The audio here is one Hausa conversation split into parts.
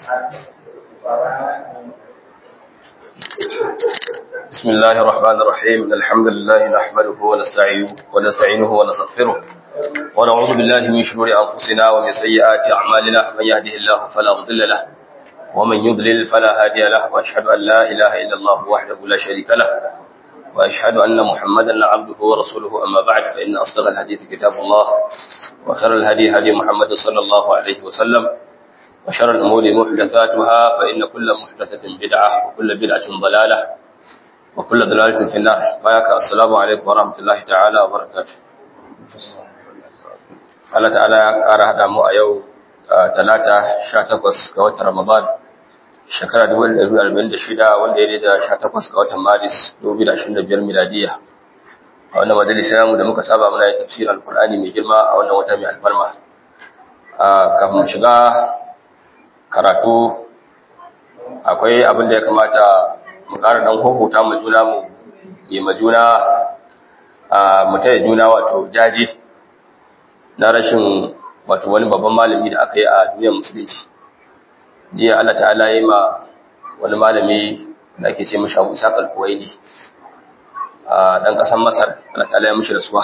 بسم الله الرحمن الرحيم الحمد لله نحمده ونستعينه ونستعينه ونستغفره ونعوذ بالله من شرور أنفسنا ومن سيئات أعمالنا من يهده الله فلا مضل له ومن يضلل فلا هادي له وأشهد أن لا إله إلا الله وحده لا شريك له وأشهد أن محمدا عبده ورسوله أما بعد فإن أصدق الحديث كتاب الله وخير الهدي هدي محمد صلى الله عليه وسلم وشر الأمور محدثاتها فإن كل محدثة بدعة وكل بدعة ضلالة وكل ضلالة في النار بايك السلام عليكم ورحمة الله تعالى وبركاته Allah ta'ala ya ƙara haɗa mu a yau talata 18 ga watan Ramadan shekara 2046 wanda ya da 18 ga watan Maris 2025 miladiya a wannan majalisa namu da muka saba muna yin tafsirin alkur'ani mai girma a wannan wata mai alfarma kafin shiga karatu akwai abin da ya kamata mu ƙara ɗan hukuta mu juna mu yi ma juna mu taya juna wato jaje na rashin wato wani babban malami da aka yi a duniyar musulunci jiya Allah ta'ala yi ma wani malami da ake ce mashi abu isa kalfuwaini a ɗan ƙasar masar Allah ta'ala ya mashi rasuwa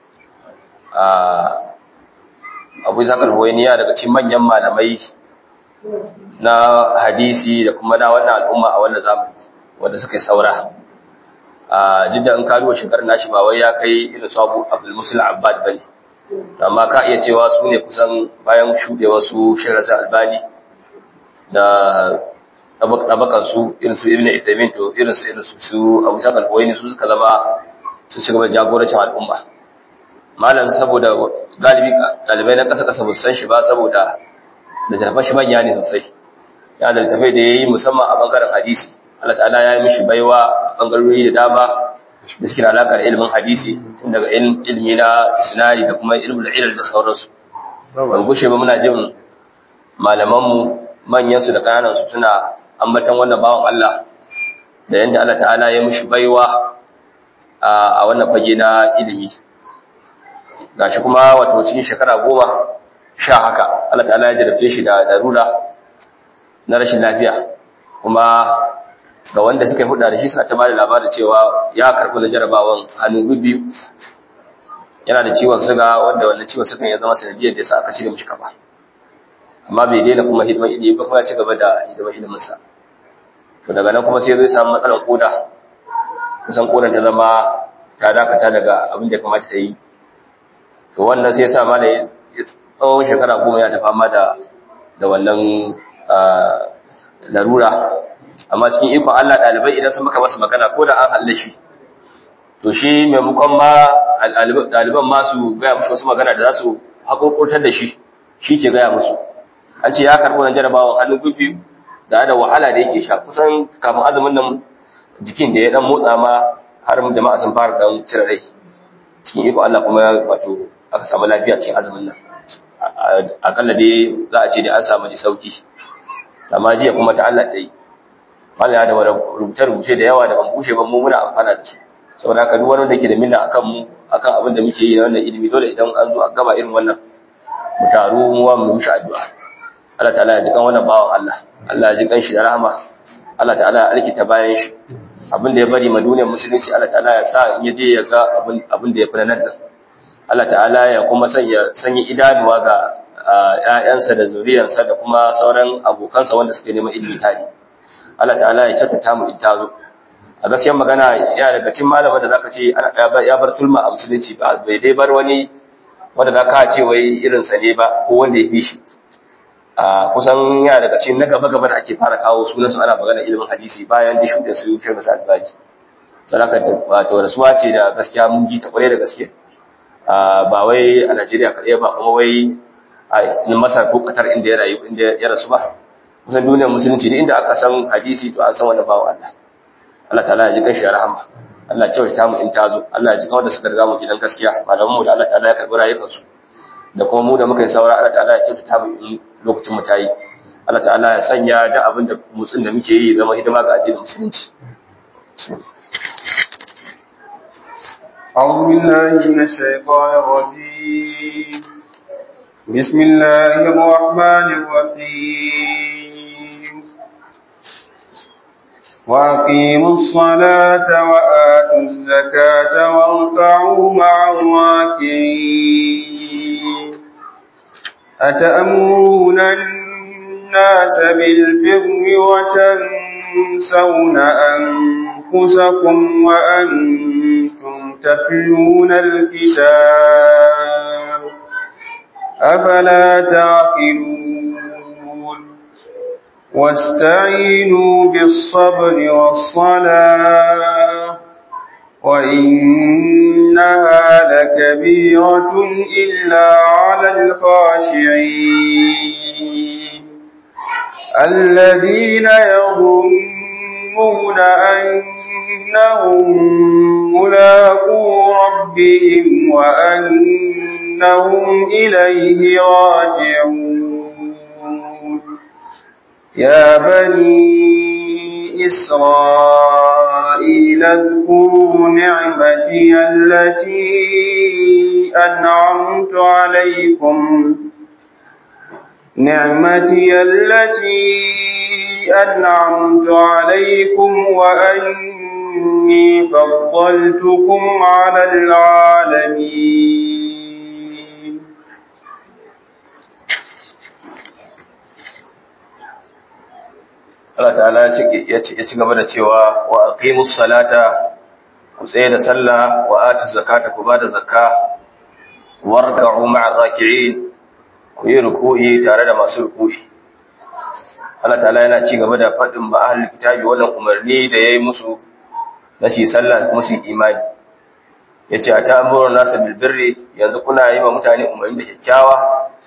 abu isa kalfuwaini ya daga cikin manyan malamai na hadisi da kuma na wannan al'umma a wannan zamani wanda suka yi saura a duk da in karuwa shekarar nashi ba wai ya kai irin su abu abdul musul abbad bane amma ka iya cewa su ne kusan bayan shuɗewa su shirasa albani da ɗabakan su irin su ibn ithamin to irin su irin su su abu sa kalboyi su suka zama su shiga da jagorancin al'umma malam saboda galibi ɗalibai na ƙasa ƙasa ba san shi ba saboda da jafan shi manya ne sosai ya da tafai da ya yi musamman a bangaren hadisi Allah ta'ala ya yi mishi baiwa a bangarori da dama da suke da alaƙa da ilimin hadisi tun daga ilimi na sinari da kuma ilimin ilal da sauransu ban gushe ba muna jin malamanmu manyansu da ƙananansu suna ambatan wannan bawan Allah da yadda Allah ta'ala ya mishi baiwa a wannan fage na ilimi gashi kuma wato cikin shekara goma sha haka Allah ta'ala ya jarabce shi da darura na rashin lafiya kuma ga wanda suka yi hudda da shi suna ta bada labarin cewa ya karɓi da jarabawan hannu biyu yana da ciwon suga wanda wannan ciwon suga ya zama sanadiyar da yasa aka cire mishi kafa amma bai daina kuma hidiman ilimi ba kuma ya ci gaba da hidiman ilimin sa to daga nan kuma sai zai samu matsalar koda kusan kodan ta zama ta dakata daga abin da ya kamata ta yi to wannan sai ya sa mana ya tsawon shekara goma ya ta fama da da wannan larura amma cikin ikon Allah ɗalibai idan sun maka masa magana ko da an halle shi to shi maimakon ma ɗaliban ma su gaya musu wasu magana da za su haƙoƙurtar da shi shi ke gaya musu an ce ya karɓi wani jarabawan hannun biyu da da wahala da yake sha kusan kafin azumin nan jikin da ya dan motsa ma har jama'a sun fara dan cire rai cikin ikon Allah kuma wato aka samu lafiya cikin azumin nan akalla dai za a ce da an samu ji sauki amma jiya kuma ta Allah ta yi malaya da rubuce-rubuce da yawa da ban bushe ba mu muna amfana da su saboda haka duk wanda yake da minna akan mu akan abin da muke yi na wannan ilimi dole idan an zo a gaba irin wannan mu taru mu wa mu mishi addu'a Allah ta'ala ya ji kan wannan bawan Allah Allah ya ji kan shi da rahama Allah ta'ala ya alkita bayan shi abin da ya bari ma duniyar musulunci Allah ta'ala ya sa in ya je ya ga abin abin da ya fi nan da Allah ta'ala ya kuma sanya sanya idanuwa ga ƴaƴansa da zuriyarsa da kuma sauran abokansa wanda suke neman ilimi tare Allah ta'ala ya kyautata mu in tazo a gaskiyar magana ya daga cikin malama da zaka ce ya bar tulma a musulunci ba bai dai bar wani wanda zaka ce wai irin sa ne ba ko wanda ya fi shi a kusan ya daga cikin na gaba gaba da ake fara kawo sunan su ana magana ilimin hadisi bayan da shuɗe su shi masa albaji sadaka wato rasuwa ce da gaskiya mun ji ta kware da gaske ba wai a Najeriya kaɗai ba kuma wai a Masar ko Qatar inda ya rayu inda ya rasu ba kusan duniyar musulunci da inda aka san hadisi to an san wanda bawa Allah Allah ta'ala ya ji kan shi rahama Allah ya ta mu in tazo Allah ya ji kan wanda suka riga mu gidan gaskiya malaman mu da Allah ta'ala ya karbi rayukan su da kuma mu da muka yi saura Allah ta'ala ya kyautata mu in lokacin mu tayi Allah ta'ala ya sanya da abin da mutsin da muke yi zama hidima ga addinin musulunci أعوذ بالله من الشيطان الرجيم بسم الله الرحمن الرحيم وأقيموا الصلاة وآتوا الزكاة واركعوا مع الراكعين أتأمرون الناس بالبر وتنسون أنفسكم وأنتم تتلون الكتاب أفلا تعقلون واستعينوا بالصبر والصلاة وإنها لكبيرة إلا على الخاشعين الذين يظنون أنهم ملاقو ربهم وأنهم إليه راجعون يا بني إسرائيل اذكروا نعمتي التي أنعمت عليكم نعمتي التي أنعمت عليكم وأني فضلتكم على العالمين Allah ta'ala ya ci gaba da cewa wa aqimus salata ku tsaye da sallah wa atu zakata ku bada zakka warka'u ma'a raki'in ku yi ruku'i tare da masu ruku'i Allah ta'ala yana ci gaba da faɗin ba ahlul kitabi wannan umarni da yayi musu na shi sallah kuma su imani yace a ta'amuru nasa bil birri yanzu kuna yi wa mutane umarni da kyakkyawa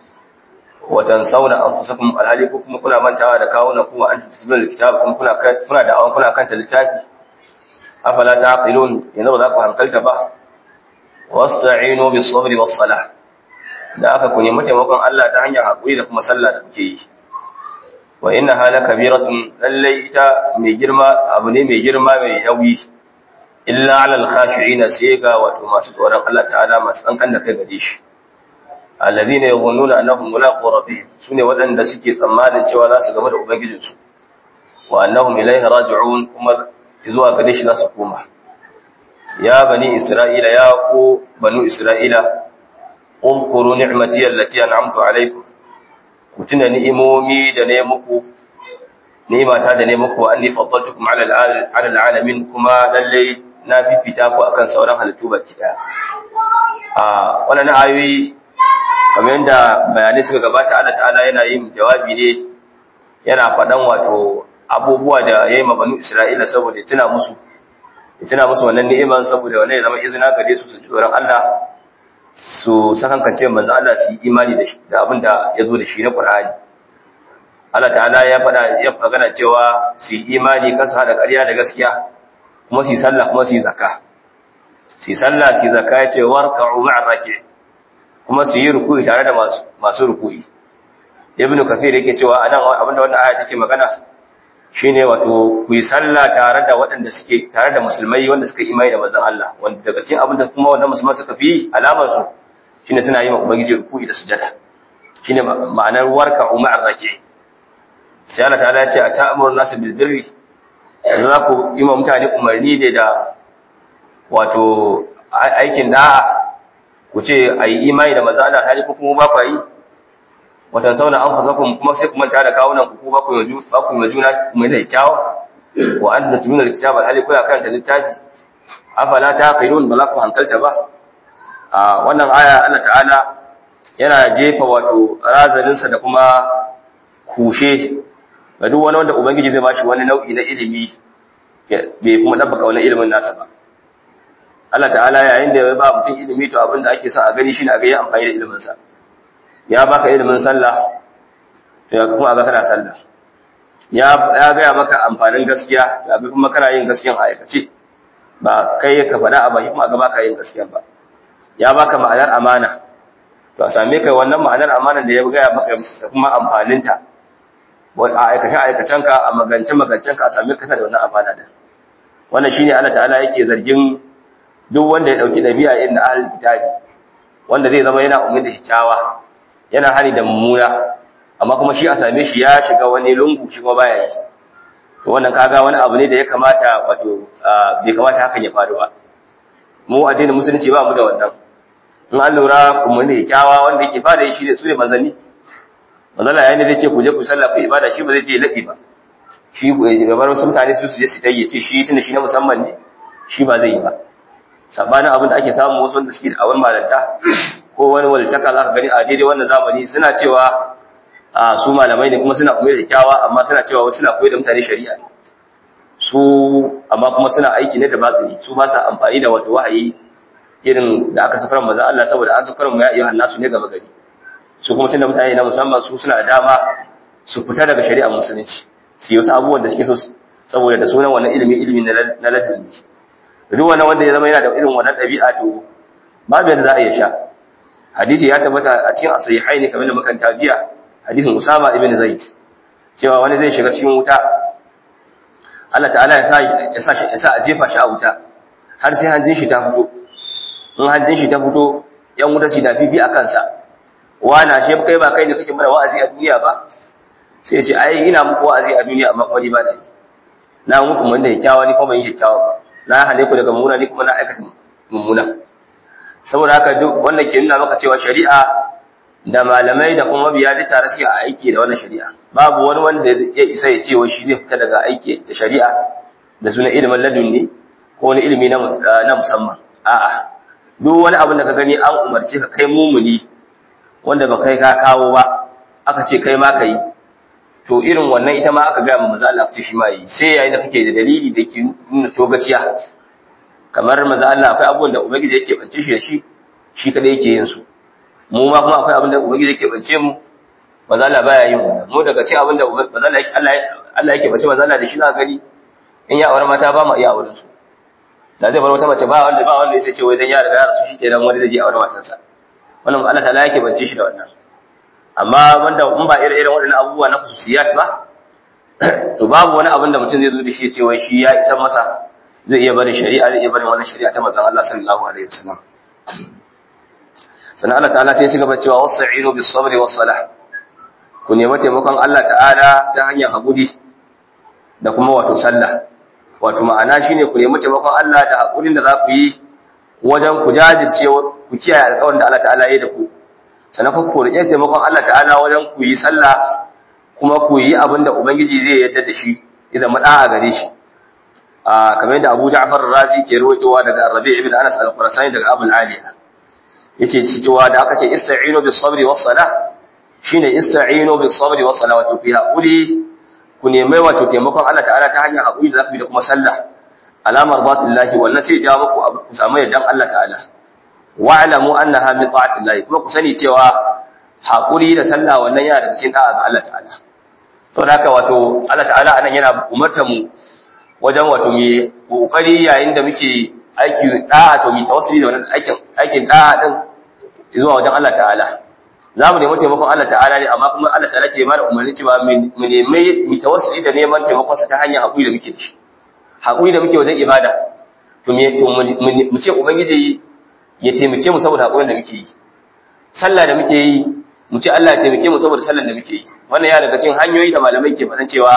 watan sauna anfusakum alhali ko kuma kuna mantawa da kawunan kuma an tasbil kitab kuma kuna kuna da awan kuna kanta littafi afala taqilun yanzu ba za ku hankalta ba wasta'inu bis sabri was salah da aka ku nemi taimakon Allah ta hanyar hakuri da kuma sallah da kuke yi wa inna hala kabiratun lallai ita mai girma abu ne mai girma mai nauyi illa ala al-khashi'ina sai ga wato masu tsoron Allah ta'ala masu kankan da kai gare shi alladhina yadhunnuna annahum mulaqu rabbihim sune waɗanda suke tsammanin cewa za su game da ubangijinsu wa annahum ilayhi raji'un kuma zuwa gare shi za su koma ya bani isra'ila ya ku banu isra'ila اذكروا نعمتي التي انعمت عليكم kutuna ni'imomi da ne muku ni'imata da ne muku anni faddaltukum ala ala alamin kuma lalle na fifita ku akan sauran halittu baki daya a wannan ayoyi kamar yadda bayanai suka gabata Allah ta'ala yana yin jawabi ne yana faɗan wato abubuwa da yayi ma banu Isra'ila saboda tuna musu tuna musu wannan ni'iman saboda wannan ya zama izina gare su su tsoron Allah su sakankance manzo Allah su yi imani da da abin da ya zo da shi na Qur'ani Allah ta'ala ya faɗa ya magana cewa su yi imani kasu hada ƙarya da gaskiya kuma su yi sallah kuma su yi zakka su yi sallah su yi zakka ya ce warka'u ma'a raki kuma su yi ruku'i tare da masu masu ruku'i ibnu kafir yake cewa anan abinda wannan aya take magana shine wato ku yi sallah tare da waɗanda suke tare da musulmai wanda suka imani da manzon Allah wanda daga cikin abin da kuma wannan musulmai suka fi alamar su shine suna yi ma ubangiji ruku'i da sujada shine ma'anar warka umar raki sai Allah ta'ala ya ce a ta'amuru nasu bil birri yanzu za ku yi ma mutane umarni ne da wato aikin da'a ku ce a yi imani da manzon Allah hali ko kuma ba ku yi watan sauna an fasakun kuma sai ku manta da kawunan ku ba ku yi ba ku yi juna mai da kyawa wa anta tumina alkitaba hali kuna karanta littafi afala taqilun ba za ku hankalta ba a wannan aya Allah ta'ala yana jefa wato razanin sa da kuma kushe ga duk wani wanda ubangiji zai bashi wani nau'i na ilimi bai kuma dabbaka wani ilimin nasa ba Allah ta'ala yayin da ya ba mutum ilimi to abin da ake son a gani shine a ga ya amfani da ilimin sa ya baka ilimin sallah to ya kuma ga kana sallah ya ya ga maka amfanin gaskiya ya ga kuma kana yin gaskiyan a aikace ba kai ka faɗa a baki kuma ga baka yin gaskiya ba ya baka ma'anar amana to a same kai wannan ma'anar amanar da ya ga maka da kuma amfaninta a aikace aikacen ka a magance magancen ka a same ka da wannan amana da wannan shine Allah ta'ala yake zargin duk wanda ya dauki dabi'a irin da ahlul kitabi wanda zai zama yana ummi da kyakkyawa yana hari da mummuna amma kuma shi a same shi ya shiga wani lungu shi kuma baya yi to wannan kaga wani abu ne da ya kamata wato bai kamata hakan ya faru ba mu addinin musulunci ba mu da wannan in an lura kuma ne kyawa wanda yake fada shi ne su ne manzanni manzala yayin da zai ce ku je ku sallah ku ibada shi ba zai je laɓi ba shi gabar wasu mutane su su je su tayyace shi tunda shi na musamman ne shi ba zai yi ba sabanin abin da ake samu wasu wanda suke da awon malanta ko wani walitaka za ka gani a daidai wannan zamani suna cewa a su malamai ne kuma suna koyar da kyawa amma suna cewa wasu suna koyar da mutane shari'a ne su amma kuma suna aiki ne da batsiri su ba sa amfani da wato wahayi irin da aka safar maza Allah saboda an safar mu ya iya hannasu ne gaba gari su kuma tunda mutane na musamman su suna da dama su fita daga shari'a musulunci su yi wasu abubuwan da suke so saboda da sunan wannan ilimi ilimi na ladin duk wani wanda ya zama yana da irin wannan ɗabi'a to babu yadda za a iya sha hadisi ya tabbata a cikin asahihai ne kamar da makanta jiya hadisin usama ibn zaid cewa wani zai shiga cikin wuta Allah ta'ala ya sa ya sa ya sa a jefa shi a wuta har sai hanjin shi ta fito in hanjin shi ta fito yan wuta su da fifi a kansa wana shi kai ba kai ne kake mana wa'azi a duniya ba sai ya ce ai ina muku wa'azi a duniya amma kuma ni ba da yi na muku mun da kyakkyawa ni kuma yin kyakkyawa ba na hane ku daga mummuna ni kuma na aikata mummuna saboda haka duk wannan ke nuna maka cewa shari'a da malamai da kuma mabiya duk tare suke a aiki da wannan shari'a babu wani wanda ya isa ya ce wai shi zai fita daga aiki da shari'a da sunan ilimin ladunni ko wani ilimi na musamman a'a duk wani abin da ka gani an umarce ka kai mumuni wanda ba kai ka kawo ba aka ce kai ma ka yi to irin wannan ita ma aka gaya maza Allah ce shi ma yi sai yayin da kake da dalili da ke nuna togaciya kamar maza Allah akwai abubuwan da ubangiji yake bance shi da shi shi kadai yake yin su mu ma kuma akwai abin da ubangiji yake bance mu maza Allah baya yin wannan mu daga cikin abin da maza Allah Allah Allah yake bance maza Allah da shi na gani in ya aure mata ba mu iya auren su da zai bar wata mace ba wanda ba wanda sai ce wai dan ya riga ya rasu shi kenan wani zai je aure matarsa wannan Allah ta'ala yake bance shi da wannan amma wanda in ba irin irin waɗannan abubuwa na khususiyat ba to babu wani abin da mutum zai zo da shi ya ce wai shi ya isa masa zai iya barin shari'a zai iya barin wannan shari'a ta manzon Allah sallallahu alaihi wasallam sannan Allah ta'ala sai ya gaba cewa wasa'inu bis sabri was salah ku nemi taimakon Allah ta'ala ta hanyar haƙuri da kuma wato sallah wato ma'ana shine ku nemi taimakon Allah da haƙurin da za ku yi wajen ku jajirce ku kiyaye alƙawarin da Allah ta'ala ya yi da ku sannan ku riƙe taimakon Allah ta'ala wajen ku yi sallah kuma ku yi abin da Ubangiji zai yarda da shi idan maɗa a gare shi a kamar yadda Abu Ja'far Razi ke rawaitowa daga Rabi' ibn Anas al-Khurasani daga Abu al-Aliya yace cewa da aka ce ista'inu bis sabri was salah shine ista'inu bis sabri was salah wato fi haƙuri ku nemi wato taimakon Allah ta'ala ta hanyar haƙuri da zaku yi da kuma sallah alamar batillahi wannan sai ya jawo muku ku samu yardan Allah ta'ala wa'lamu annaha min ta'atillahi kuma ku sani cewa haƙuri da sallah wannan yana daga cikin da'a ga Allah ta'ala saboda haka wato Allah ta'ala anan yana umartar mu wajen wato mu kokari yayin da muke aiki da'a to mu tawassuli da wannan aikin aikin da'a din zuwa wajen Allah ta'ala za mu nemi taimakon Allah ta'ala ne amma kuma Allah ta'ala ke mana umarni cewa mu nemi mu tawassuli da neman taimakon sa ta hanyar haƙuri da muke da shi haƙuri da muke wajen ibada to mu ce ubangiji ya taimake mu saboda haƙurin da muke yi sallah da muke yi mu ce Allah ya taimake mu saboda sallar da muke yi wannan ya daga cikin hanyoyi da malamai ke faɗan cewa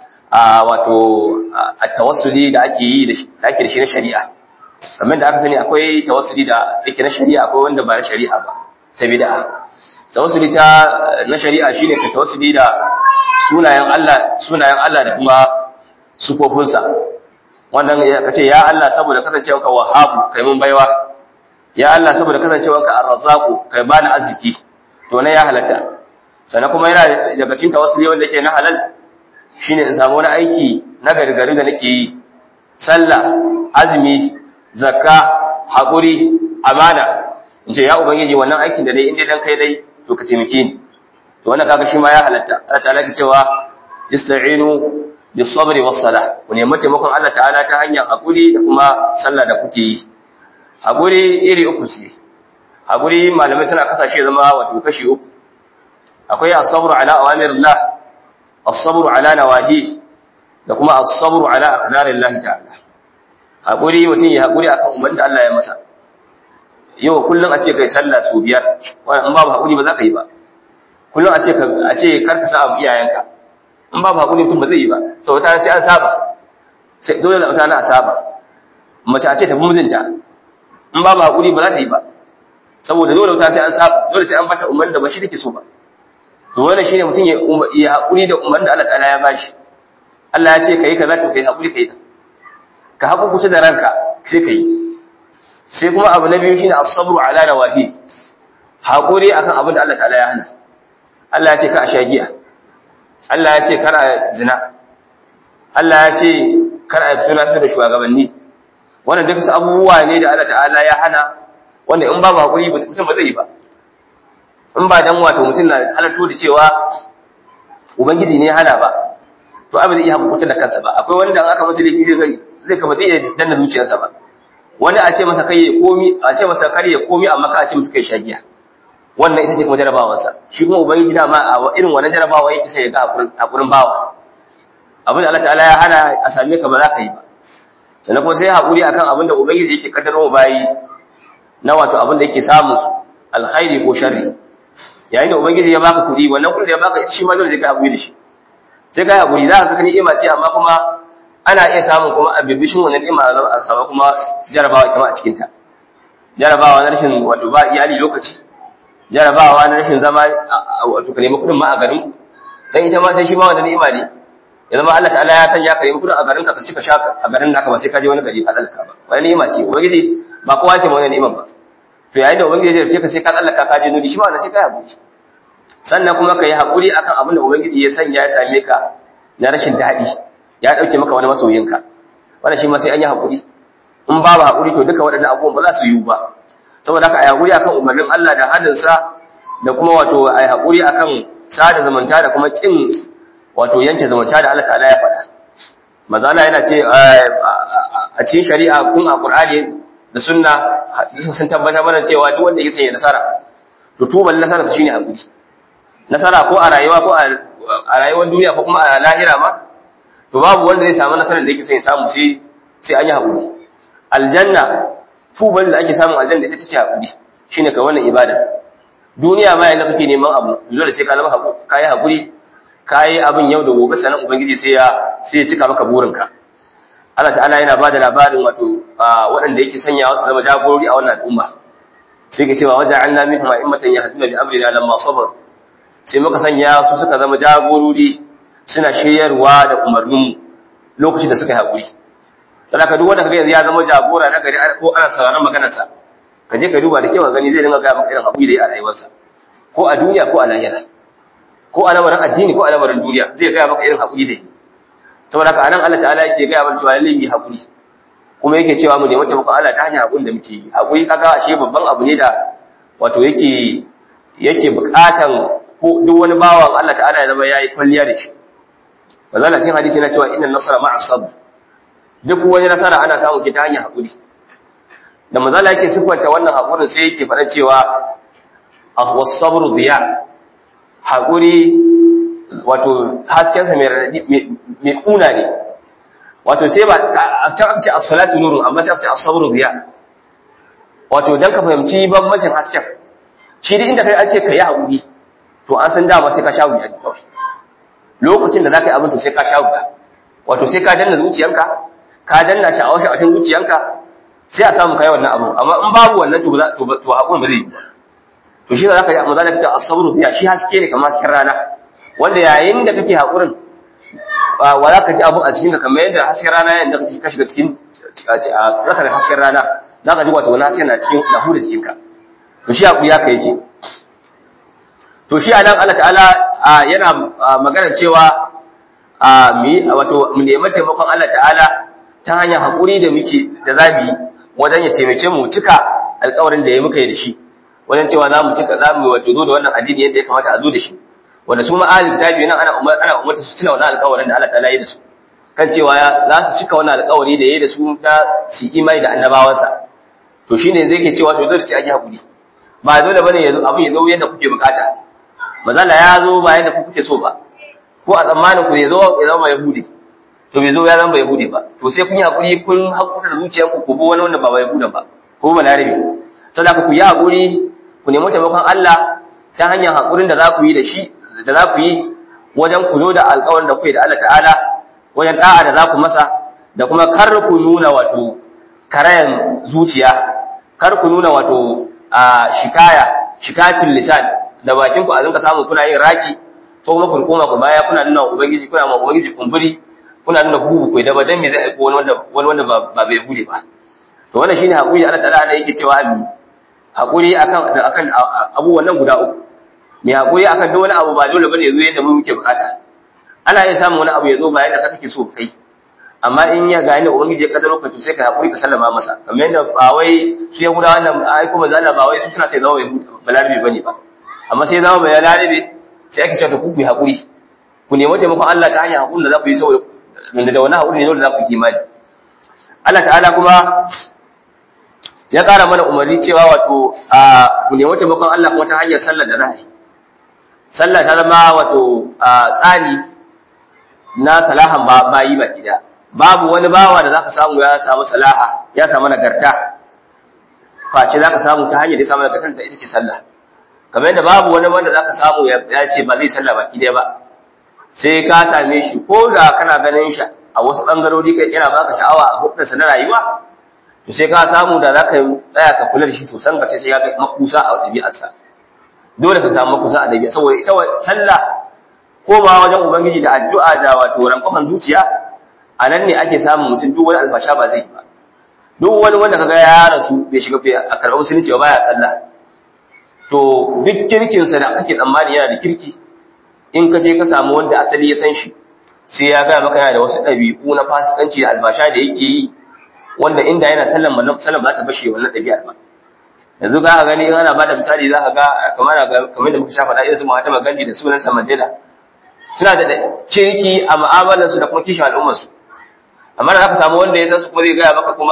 a wato at-tawassuli da ake yi da ake da shi na shari'a kamar da aka sani akwai tawassuli da yake na shari'a akwai wanda ba na shari'a ba ta bid'a tawassuli ta na shari'a shine ka tawassuli da sunayen Allah sunayen Allah da kuma sufofinsa wannan ka ce ya Allah saboda kasancewarka wahhabu kai mun baiwa ya Allah saboda kasancewarka ar-razzaqu kai bani arziki to ne ya halatta sannan kuma yana daga cikin tawassuli wanda yake na halal shine in samu wani aiki na gargari da nake yi sallah azumi zakka hakuri amana in ce ya ubangiji wannan aikin da dai inda dan kai dai to ka taimake ni to wannan kaga shi ma ya halatta Allah ta'ala ke cewa ista'inu bis sabri was salah ku nemi taimakon Allah ta'ala ta hanyar hakuri da kuma sallah da kuke yi hakuri iri uku ce hakuri malamai suna kasashe zama wato kashi uku akwai as-sabru ala awamirillah as-sabru ala nawahi da kuma as-sabru ala aqdarillah ta'ala hakuri mutum ya hakuri akan umarnin da Allah ya masa yau kullum a ce kai sallah su biyar wannan in babu hakuri ba za ka yi ba kullum a ce ka a ce karka sa abu iyayenka in babu hakuri mutum ba zai yi ba sau wata sai an saba sai dole da wata na a saba mace a ce tafi mijinta in babu hakuri ba za ta yi ba saboda dole wata sai an saba dole sai an bata umarni da ba shi take so ba to wannan shine mutum ya ya hakuri da umarni da Allah ta'ala ya bashi Allah ya ce kai kaza to kai hakuri kai ka haku kusa da ranka sai kai sai kuma abu na biyu shine as-sabru ala nawahi hakuri akan abin da Allah ta'ala ya hana Allah ya ce ka a sha giya Allah ya ce kar a zina Allah ya ce kar a tuna da shugabanni wannan duk su abubuwa ne da Allah ta'ala ya hana wanda in ba hakuri mutum ba zai yi ba in ba dan wato mutum na halarto da cewa ubangiji ne ya hana ba to abin zai iya hakuta da kansa ba akwai wanda aka masa laifi zai zai kama zai iya danna zuciyarsa ba wani a ce masa kai ya komi a ce masa kar ya komi amma ka a ce masa kai shagiya wannan ita ce kuma jarabawarsa shi kuma ubangiji dama a irin wannan jarabawa yake sai ya ga hakurin bawa abin da Allah ta'ala ya hana a same ka ba za ka yi ba sannan kuma sai hakuri akan abin da ubangiji yake kaddaro bayi na wato abin da yake samu alkhairi ko sharri yayin da ubangiji ya baka kuɗi wannan kuɗin da ya baka shi ma dole sai ka hakuri da shi sai ka hakuri za ka ga ni'ima ce amma kuma ana iya samun kuma a bibishin wannan ni'ima a sama kuma jarabawa ita ma a cikin ta jarabawa na rashin wato ba iyali lokaci jarabawa na rashin zama wato ka nemi kuɗin ma a garin dan ita ma sai shi ma wannan ni'ima ne ya zama Allah ta'ala ya sanya ka nemi kuɗin a garin ka ka cika shaka a garin naka ba sai ka je wani gari ka tsallaka ba wannan ni'ima ce ubangiji ba kowa ke wannan ni'imar ba to yayin da ubangiji ya jarce ka sai ka tsallaka ka je nuri shi ma wannan sai ka haƙuri sannan kuma ka yi haƙuri akan abin da ubangiji ya sanya ya same ka na rashin daɗi ya ɗauke maka wani masoyinka wannan shi ma sai an yi haƙuri in babu haƙuri to duka waɗannan abubuwan ba za su yiwu ba saboda haka a yi haƙuri akan umarnin Allah da hadinsa da kuma wato a yi haƙuri akan sada zumunta da kuma ƙin wato yanke zumunta da Allah ta'ala ya faɗa mazala yana ce a cikin shari'a kun a Qur'ani da sunna sun tabbatar mana cewa duk wanda yake sanya nasara to tuban nasara su shine haƙuri nasara ko a rayuwa ko a rayuwar duniya ko kuma a lahira ma to babu wanda zai samu nasarar da yake son ya samu sai sai an yi haƙuri aljanna tuban da ake samun aljanna ita ce haƙuri shine kai wannan ibada duniya ma yanzu kake neman abu dole sai ka zama haƙuri kai haƙuri kai abin yau da gobe sanan ubangiji sai ya sai ya cika maka burinka Allah ta'ala yana bada labarin wato waɗanda yake sanyawa su zama jagorori a wannan al'umma sai ke cewa waja'alna minhum a'immatan yahduna bi amrina lamma sabaru sai muka sanya su suka zama jagorori suna shiryarwa da umarnin lokacin da suka yi haƙuri saboda duk wanda kaga yanzu ya zama jagora na gari ko ana sauraron maganarsa ka je ka duba da kyau ka gani zai dinga ga maka irin haƙuri da ya a rayuwarsa ko a duniya ko a lahira ko a lamarin addini ko a lamarin duniya zai ga maka irin haƙuri da yi saboda haka anan Allah ta'ala yake ga mana cewa lalle mu haƙuri kuma yake cewa mu nemi taimakon Allah ta hanyar haƙurin da muke yi haƙuri kaga ashe babban abu ne da wato yake yake buƙatan ko duk wani bawan Allah ta'ala ya zama yayi kwalliya da shi bazala cikin hadisi na cewa inna nasara ma'a sabr duk wani nasara ana samu ke ta hanyar hakuri da mazala yake siffanta wannan hakurin sai yake faɗa cewa as-sabru diya hakuri wato hasken sa mai kuna ne wato sai ba a can aka ce as-salatu nurun amma sai aka ce as-sabru diya wato dan ka fahimci bambancin hasken shi duk inda kai an ce ka yi hakuri to an san dama sai ka sha wuya kawai lokacin da za ka yi abin to sai ka sha wuya wato sai ka danna zuciyanka ka danna sha'awar sha'awar zuciyanka sai a samu kai wannan abin amma in babu wannan to to haƙun ba zai yi to shi za ka yi maza da kace asabru biya shi haske ne kamar hasken rana wanda yayin da kake haƙurin wa za ka ji abin a cikin ka kamar yadda hasken rana yayin da kake ka shiga cikin za ka da hasken rana za ka ji wato wani hasken na cikin na huda jikinka to shi haƙuri haka yake to shi anan Allah ta'ala yana magana cewa mu wato mu nemi taimakon Allah ta'ala ta hanyar hakuri da muke da zamu yi wajen ya taimake mu cika alƙawarin da ya muka yi da shi wajen cewa za mu cika za mu wato zo da wannan addini yadda ya kamata a zo da shi wanda su ma ahli kitabi nan ana umar ana umarta su cika wannan alƙawarin da Allah ta'ala ya yi da su kan cewa za su cika wannan alƙawari da ya yi da su na su imani da annabawansa to shine zai ke cewa to zo da shi ake hakuri ba dole bane yanzu abin ya zo yadda kuke bukata mazala ya zo ba yadda ku kuke so ba ko a tsammanin ku ya zo ya zama yahudi to bai zo ya zama yahudi ba to sai kun yi hakuri kun hakuta da zuciyarku ku bi wani wanda ba yahuda ba ko ba larabi saboda ku yi hakuri ku nemi taimakon Allah ta hanyar hakurin da za ku yi da shi da za ku yi wajen ku zo da alƙawarin da kuke da Allah ta'ala wajen da'a da za ku masa da kuma kar ku nuna wato karayan zuciya kar ku nuna wato a shikaya shikatul lisan da bakin ku a zinka samu kuna yin raki ko kuma kun koma ku baya kuna nuna ubangiji kuna ma ubangiji kumburi kuna nuna hubu kai da ba dan me zai aiko wani wanda wani wanda ba bai bude ba to wannan shine hakuri Allah ta'ala ne yake cewa abi hakuri akan akan abubuwan nan guda uku mai hakuri akan duk wani abu ba dole bane yazo yadda mu muke bukata ana iya samun wani abu yazo ba yadda kake so kai amma in ya ga inda ubangiji ya kaddaro ka to sai ka hakuri ka sallama masa kamar yadda ba wai su yahudawa wannan ai kuma zalla ba wai su suna sai zama balarabe bane ba amma sai zama bai larabe sai ake cewa ku ku hakuri ku nemi taimakon Allah ta hanyar hakurin da za ku yi saboda da wani hakuri ne dole za ku yi imani Allah ta'ala kuma ya ƙara mana umarni cewa wato a ku nemi taimakon Allah kuma ta hanyar sallar da za a yi sallah ta zama wato tsani na salahan bayi ba gida babu wani bawa da zaka samu ya samu salaha ya samu nagarta face zaka samu ta hanyar da ya samu nagartar da ita ce sallah kamar yadda babu wani wanda zaka samu ya ce ba zai sallah baki ɗaya ba sai ka same shi ko da kana ganin shi a wasu bangarori kai yana baka sha'awa a hukunsa na rayuwa to sai ka samu da zaka tsaya ka kula da shi sosan ka sai ya ga makusa a ɗabi'arsa dole ka samu makusa a ɗabi'a saboda ita sallah ko ba wajen ubangiji da addu'a da wato rankofan zuciya a nan ne ake samun mutum duk wani alfasha ba zai yi ba duk wani wanda kaga ya rasu bai shiga a karɓar musulunci ba baya sallah to duk kirkinsa da ake tsammani yana da kirki in ka je ka samu wanda asali ya san shi sai ya gaya maka yana da wasu ɗabi'u na fasikanci da albasha da yake yi wanda inda yana sallan mallam sallan ba ta bashe wannan ɗabi'ar ba yanzu ka gani ana ba da misali za ka ga kamar kamar da muka sha faɗa irin su Mahatma Gandhi da sunan sa Mandela suna da kirki a mu'amalarsu da kuma kishin al'ummarsu amma da aka samu wanda ya san su kuma zai gaya maka kuma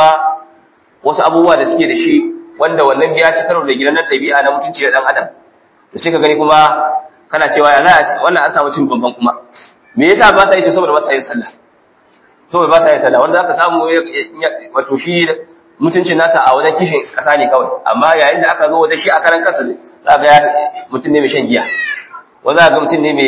wasu abubuwa da suke da shi wanda wannan biya ci karo da gidan ɗabi'a na mutunci da ɗan adam to sai ka gani kuma kana cewa ya za wannan an samu cin bamban kuma me yasa ba sa yi to saboda ba sa yin sallah saboda ba sa yin sallah wanda aka samu wato shi mutuncin nasa a wajen kishin kasa ne kawai amma yayin da aka zo wajen shi a karan kansa za ga mutum ne mai shan giya wanda za ga mutum ne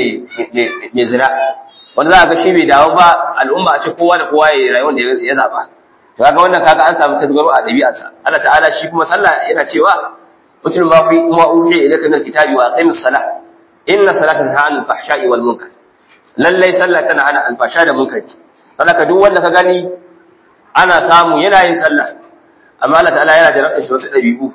mai zina wanda za ga shi bai dawo ba al'umma a ce kowa da kowa ya rayuwar da ya zaba to kaga wannan kaga an samu tazgaro a dabi'arsa Allah ta'ala shi kuma sallah yana cewa utul ma fi ma uhi ilayka min alkitabi wa aqimis salah inna salata tanha 'anil fahsha'i wal munkar lallai sallah tana hana alfasha da munkari saboda duk wanda ka gani ana samu yana yin sallah amma Allah ta'ala yana jarabta shi wasu dabi'u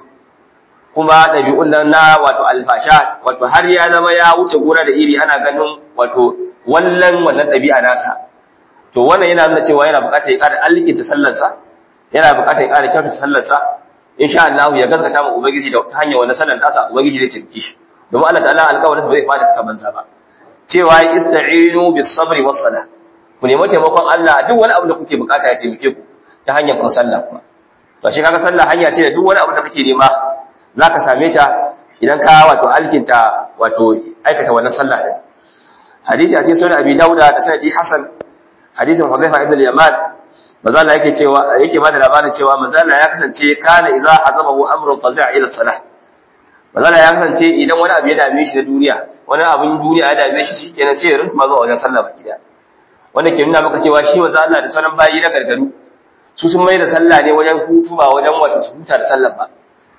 kuma dabi'un nan na wato alfasha wato har ya zama ya wuce gora da iri ana ganin wato wallan wannan dabi'a nasa to wannan yana nuna cewa yana buƙatar ya ƙara alkinta sallarsa yana buƙatar ya ƙara kyautata sallarsa insha Allah ya gaskata mu ubangiji da ta hanyar wannan sallar tasa ubangiji zai tabbaki shi domin Allah ta'ala alƙawarin ba zai fada kasa banza ba cewa ista'inu bis sabri was salah ku nemi taimakon Allah duk wani abu da kuke bukata ya taimake ku ta hanyar kun sallah kuma to shi kaga sallah hanya ce da duk wani abu da kake nema zaka same ta idan ka wato alkinta wato aikata wannan sallah din hadisi a cikin sunan abi dauda da sanadi hasan hadisin hudhaifa ibn al-yaman manzo Allah yake cewa yake bada labarin cewa manzo Allah ya kasance kana idza hazabahu amrun fazi'a ila salah manzo Allah ya kasance idan wani abu ya dame shi na duniya wani abin duniya ya dame shi shikenan sai ya rinta zuwa wajen sallah baki da wanda ke nuna maka cewa shi manzo Allah da sauran bayi na gargaru su sun mai da sallah ne wajen hutu ba wajen wata su huta da sallah ba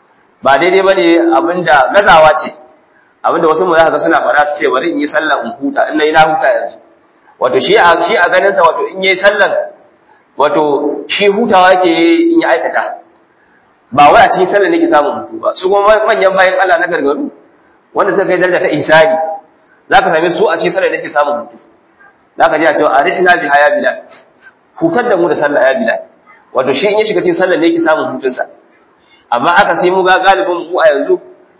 ba daidai bane abinda gazawa ce abinda wasu mu za ka ga suna fara su ce bari in yi sallah in huta in nayi na huta yanzu wato shi a shi a ganin sa wato in yayi sallan wato shi hutawa yake in ya aikata ba wai a cikin sallar nake samun hutu ba su kuma manyan bayan Allah na gargaru wanda suka kai daraja ta ihsani zaka same su a cikin sallar nake samun hutu zaka ji a cewa arihna bi haya bilal hutar da mu da sallah ya bilal wato shi in ya shiga cikin sallar ne yake samun hutun sa amma aka sai mu ga galibin mu a yanzu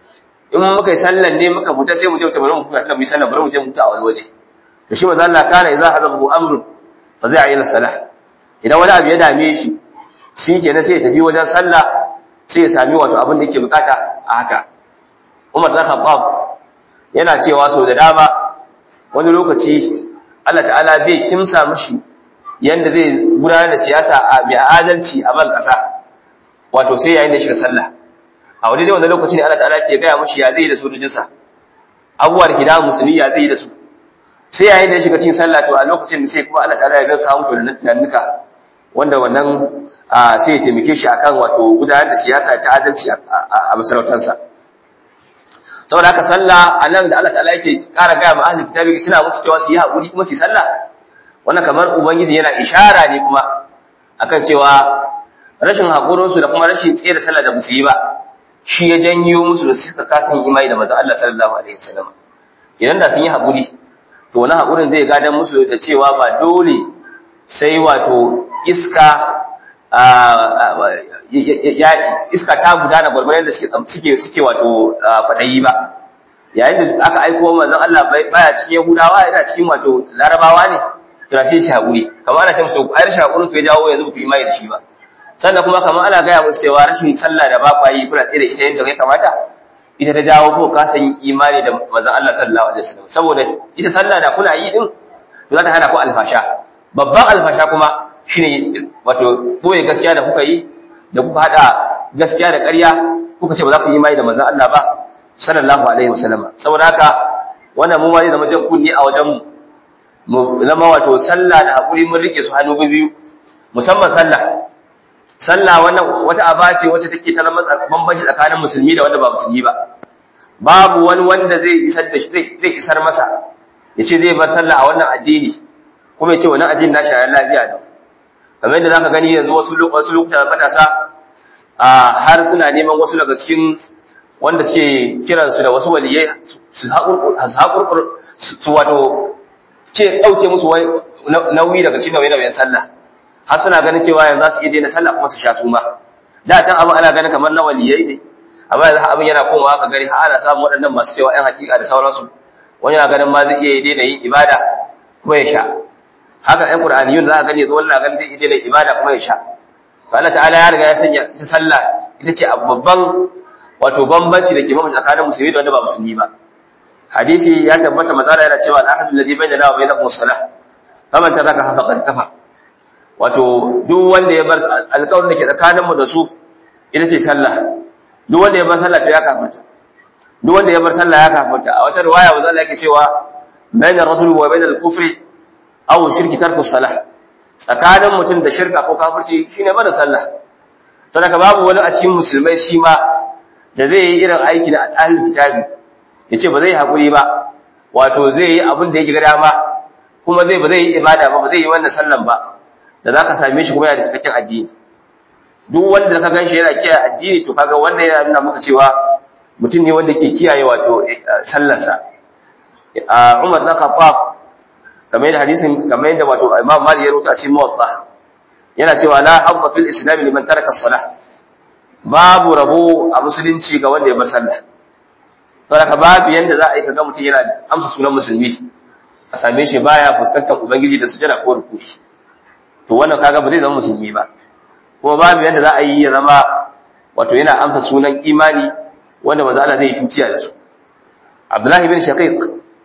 in muka yi sallar ne muka huta sai mu je bari mu huta mu yi sallar bari mu je mu huta a wani waje to shi manzo Allah kana idza hazabahu amrun fa zai ayyana salah idan wani abu ya dame shi shi kenan sai ya tafi wajen sallah sai ya sami wato abin da yake bukata a haka Umar dan Khattab yana cewa so da dama wani lokaci Allah ta'ala bai kimsa mishi yanda zai gudanar da siyasa a mai adalci a ban kasa wato sai yayin da shiga sallah a wani dai wannan lokaci ne Allah ta'ala ke gaya mishi ya zai da sojojinsa abubuwa da ke da musulmi ya zai da su sai yayin da ya shiga cikin sallah to a lokacin da sai kuma Allah ta'ala ya ga kawo mutu da tunanuka wanda wannan sai ya taimake shi akan wato gudanar da siyasa ta adalci a masarautarsa saboda haka sallah a nan da Allah ta'ala yake ƙara gaya ma ahli kitabi suna musu cewa su yi haƙuri kuma su yi sallah wannan kamar ubangiji yana ishara ne kuma akan cewa rashin haƙurinsu da kuma rashin tsaye da sallah da musu yi ba shi ya janyo musu da suka kasa yin imani da manzon Allah sallallahu alaihi wasallam idan da sun yi haƙuri to wani haƙurin zai gadan musu da cewa ba dole sai wato iska iska ta gudana gwargwaron da suke suke wato kwaɗayi ba yayin da aka aiko manzon Allah baya cikin Yahudawa yana cikin wato Larabawa ne to sai shi haƙuri kamar ana ce musu ai rashin haƙurin ku ya jawo yanzu ku imani da shi ba sannan kuma kamar ana gaya musu cewa rashin sallah da ba kwa yi kuna tsaye da ita yadda kai kamata ita ta jawo ko ka san imani da manzon Allah sallallahu alaihi wasallam saboda ita sallah da kuna yi din za ta hana ku alfasha babban alfasha kuma shine wato boye gaskiya da kuka yi da kuka hada gaskiya da ƙarya kuka ce ba za ku yi imani da manzon Allah ba sallallahu alaihi wasallam saboda haka wannan mu ma zai zama jan kunni a wajen mu zama wato sallah da hakuri mun rike su hannu biyu musamman sallah sallah wannan wata aba ce wacce take ta bambanci tsakanin musulmi da wanda ba musulmi ba babu wani wanda zai isar da zai zai isar masa yace zai bar sallah a wannan addini kuma yace wannan addini na shayar lafiya da kamar yadda zaka gani yanzu wasu wasu lokuta matasa a har suna neman wasu daga cikin wanda suke kiran su da wasu waliyai su haƙurƙur su wato ce ɗauke musu nauyi daga cikin nauyi-nauyin sallah har suna ganin cewa yanzu za su iya daina sallah kuma su sha su ma da can abin ana ganin kamar na waliyai ne amma yanzu abin yana komawa ka gani har ana samun waɗannan masu cewa ƴan hakika da sauransu wani na ganin ma zai iya daina yin ibada kuma ya sha haka ƴan qur'aniyun za ka gani yanzu wani na ganin zai iya daina ibada kuma ya sha to Allah ta'ala ya riga ya sanya ita sallah ita ce babban wato bambanci da ke mamaye tsakanin musulmi da wanda ba musulmi ba hadisi ya tabbata mazala yana cewa al-ahadu alladhi bainana wa bainakum as-salah faman taraka faqad kafara wato duk wanda ya bar alƙawarin da ke tsakaninmu da su ita ce sallah duk wanda ya bar sallah to ya kafirta duk wanda ya bar sallah ya kafirta a wata riwaya wa zalla yake cewa bayna ar-rajuli wa bayna al-kufri aw shirki tarku salah tsakanin mutum da shirka ko kafirci shine barin sallah sadaka babu wani a cikin musulmai shi ma da zai yi irin aiki da ahlul kitabi yace ba zai hakuri ba wato zai yi abin da yake ga dama kuma zai ba zai yi ibada ba ba zai yi wannan sallan ba da za ka same shi kuma yana da cikakken addini duk wanda ka gan shi yana kiyaye addini to kaga wanda yana nuna maka cewa mutum ne wanda ke kiyaye wato sallarsa a Umar na Khattab kamar yadda hadisin kamar yadda wato Imam Malik ya rubuta a cikin Muwatta yana cewa la habba fil islam liman taraka salah babu rabo a musulunci ga wanda ya bar sallah saboda babu yanda za a yi kaga mutum yana amsa sunan musulmi a same shi baya fuskantar ubangiji da sujada ko rukuni to wannan kaga ba zai zama musulmi ba kuma babu yadda za a yi ya zama wato yana amsa sunan imani wanda manzo Allah zai tuciya da su Abdullahi bin Shaqiq